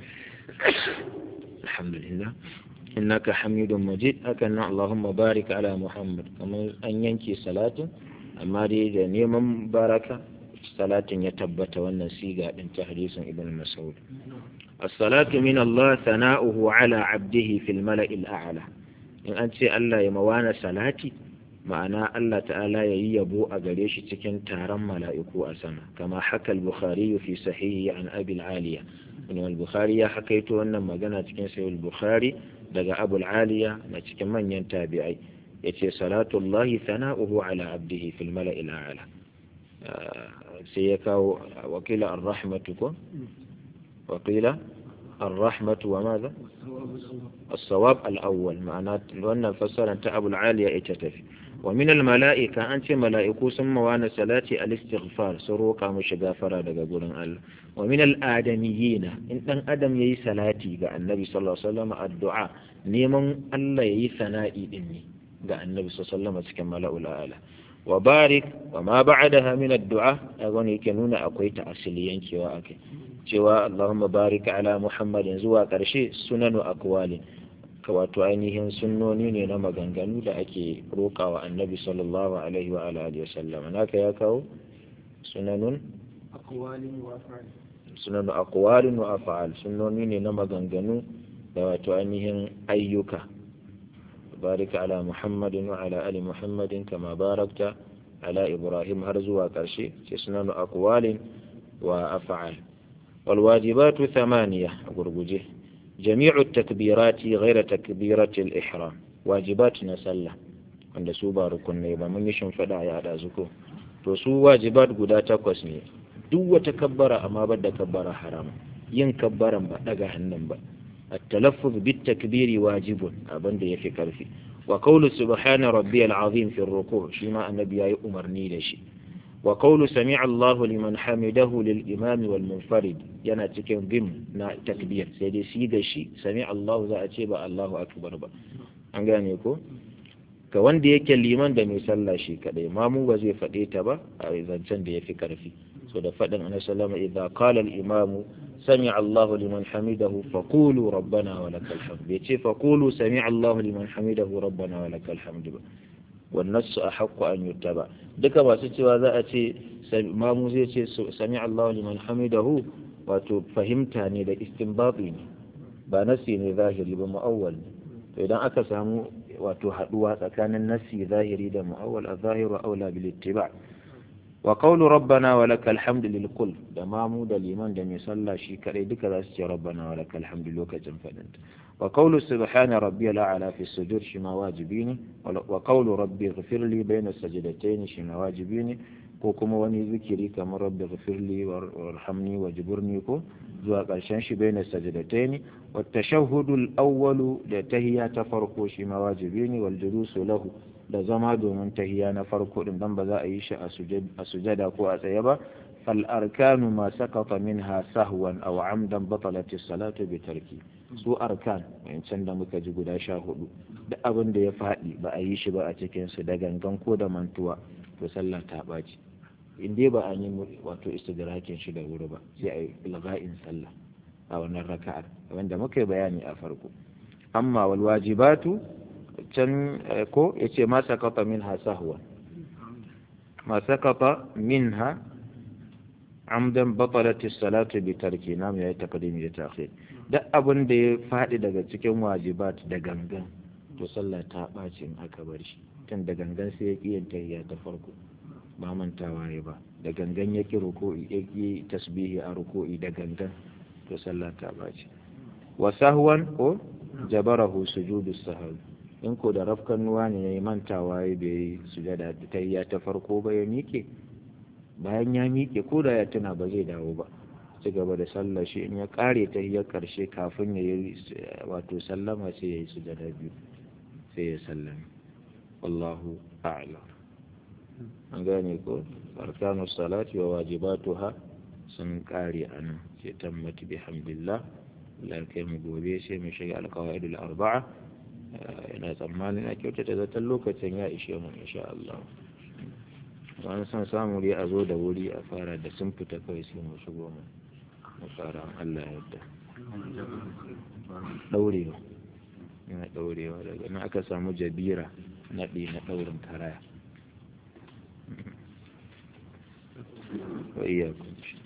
alhamdulillah innaka hamidun majid hakan allahumma barik ala muhammad kamar an yanke salatin amma dai da neman baraka salatin ya tabbata wannan siga din ta hadisin ibn mas'ud as-salatu min Allah sana'uhu ala 'abdihi fil mala'il a'la in an ce Allah ya mawana salati ma'ana Allah ta'ala ya yi yabo a gare shi cikin taron mala'iku a sama kama haka al-bukhari fi sahihi an abi al-aliya ibn al-bukhari ya hakaito wannan magana cikin sahih al-bukhari daga abu al-aliya na cikin manyan tabi'ai yace salatullahi sana'uhu ala 'abdihi fil mala'il a'la sai ya kawo wakila ar-rahmatu ko wakila ar-rahmatu wa madha as-sawab al-awwal ma'ana wannan fassara ta Abu al-Aliya ita tafi wa min al-mala'ika an ce mala'iku sun mawana salati al-istighfar sun roka mushi gafara daga gurin Allah wa min al-adamiyyin in dan adam yayi salati ga annabi sallallahu alaihi wasallam addu'a neman Allah yayi sana'i din ne ga annabi sallallahu alaihi wasallam cikin mala'ul a'la wa barik wa ma ba'daha min addu'a agon yake nuna akwai ta asili yankewa akai cewa Allahumma barik ala Muhammadin zuwa karshe sunanu aqwali wato ainihin sunnoni ne na maganganu da ake rokawa annabi sallallahu alaihi wa alihi wasallam naka ya kawo sunanun aqwalin wa af'al sunanu aqwalin wa af'al sunnoni ne na maganganu da wato ainihin ayyuka بارك على محمد وعلى آل محمد كما باركت على إبراهيم هرزوا كرشي سنن أقوال وأفعال والواجبات ثمانية أقربجه جميع التكبيرات غير تكبيرة الإحرام واجبات نسلة عند سوبا ركن نيبا من يشن فدا يا دازكو to su wajibat guda takwas ne duk wata kabbara amma ba da kabbara harama yin kabbaran ba daga hannun ba التلفظ بالتكبير واجب abin da yafi karfi wa qawlu subhana rabbiyal azim fi ruku' shi ma annabi yayi umarni da shi wa qawlu sami'a Allahu liman hamidahu lil imami wal munfarid yana cikin bim na takbir sai dai shi da shi sami'a Allahu za a ce ba Allahu akbar ba an gane ko ga wanda yake liman da mai sallah shi kadai mamu ba zai faɗe ta ba a zancen da ya fi ƙarfi so da faɗin ana sallama idza qala al imamu sami Allahu liman hamidahu faqulu rabbana wa lakal hamd bai ce faqulu sami Allahu liman hamidahu rabbana wa lakal hamd ba wan nasu ahqqu an yuttaba duka masu cewa za a ce mamu zai ce sami Allahu liman hamidahu wato fahimta ne da istinbati ne ba nasi ne zahiri ba mu'awwal ne to idan aka samu wato haduwa tsakanin nassi zahiri da mu'awwal az-zahiru aula bil ittiba wa qawlu rabbana wa lakal hamdu lil kull da mamu da liman da mai sallah shi kadai duka za su ce rabbana wa lakal hamdu lokacin fadin wa qawlu subhana rabbiyal a'la fi sujud shi ma wajibi ne wa qawlu rabbi ighfir li bayna sajdatayn shi ma wajibi ne ko kuma wani zikiri kamar rabbi ghfirli warhamni wajburni ko zuwa ƙarshen shi bai na sajadatain wa tashahhudu al-awwalu da tahiyya ta farko shi ma wajibi ne wal julusu lahu da zama domin tahiyya na farko din dan ba za a yi shi a sujada ko a tsaye ba fal arkanu ma sakata minha sahwan aw amdan batalat as-salatu bi tarki su arkan wancan da muka ji guda sha hudu duk abin da ya faɗi ba a yi shi ba a cikin su da gangan ko da mantuwa to sallah ta ɓaci in dai ba an yi wato istidrakin shi da wuri ba sai a yi ilga'in sallah a wannan raka'ar wanda muka yi bayani a farko amma wal wajibatu can ko yace ma sakata minha sahwa ma sakata minha amdan batalat as-salatu bi tarki nam ya taqdim da ta'khir duk abin da ya faɗi daga cikin wajibat da gangan to sallah ta ɓaci in aka bar shi tun da gangan sai ya ƙi yin tahiyya ta farko ba mantawa ya ba da gangan ya ƙi ruku'i ya ƙi tasbihi a ruku'i da gangan to sallah ta ɓaci wa sahwan ko jabarahu sujudu sahwi in ko da rafkan nuwa ne ya mantawa ya bai sujada tahiyya ta farko ba ya miƙe bayan ya miƙe ko da ya tuna ba zai dawo ba ci gaba da sallah shi in ya ƙare tahiyyar ƙarshe kafin ya yi wato sallama sai ya yi sujada biyu sai ya sallame wallahu a'lam an gane ko arkanu salati wa wajibatuha sun kare anan sai tammati bihamdillah Allah kai mu gobe sai mu shiga alqawaidul arba'a ina tsammanin a kyautata zaton lokacin ya ishe mu insha Allah wani san samu dai a zo da wuri a fara da sun fita kawai sai mu shigo mu mu fara Allah ya yarda daurewa yana daurewa daga nan aka samu jabira naɗi na ɗaurin karaya wa iyakun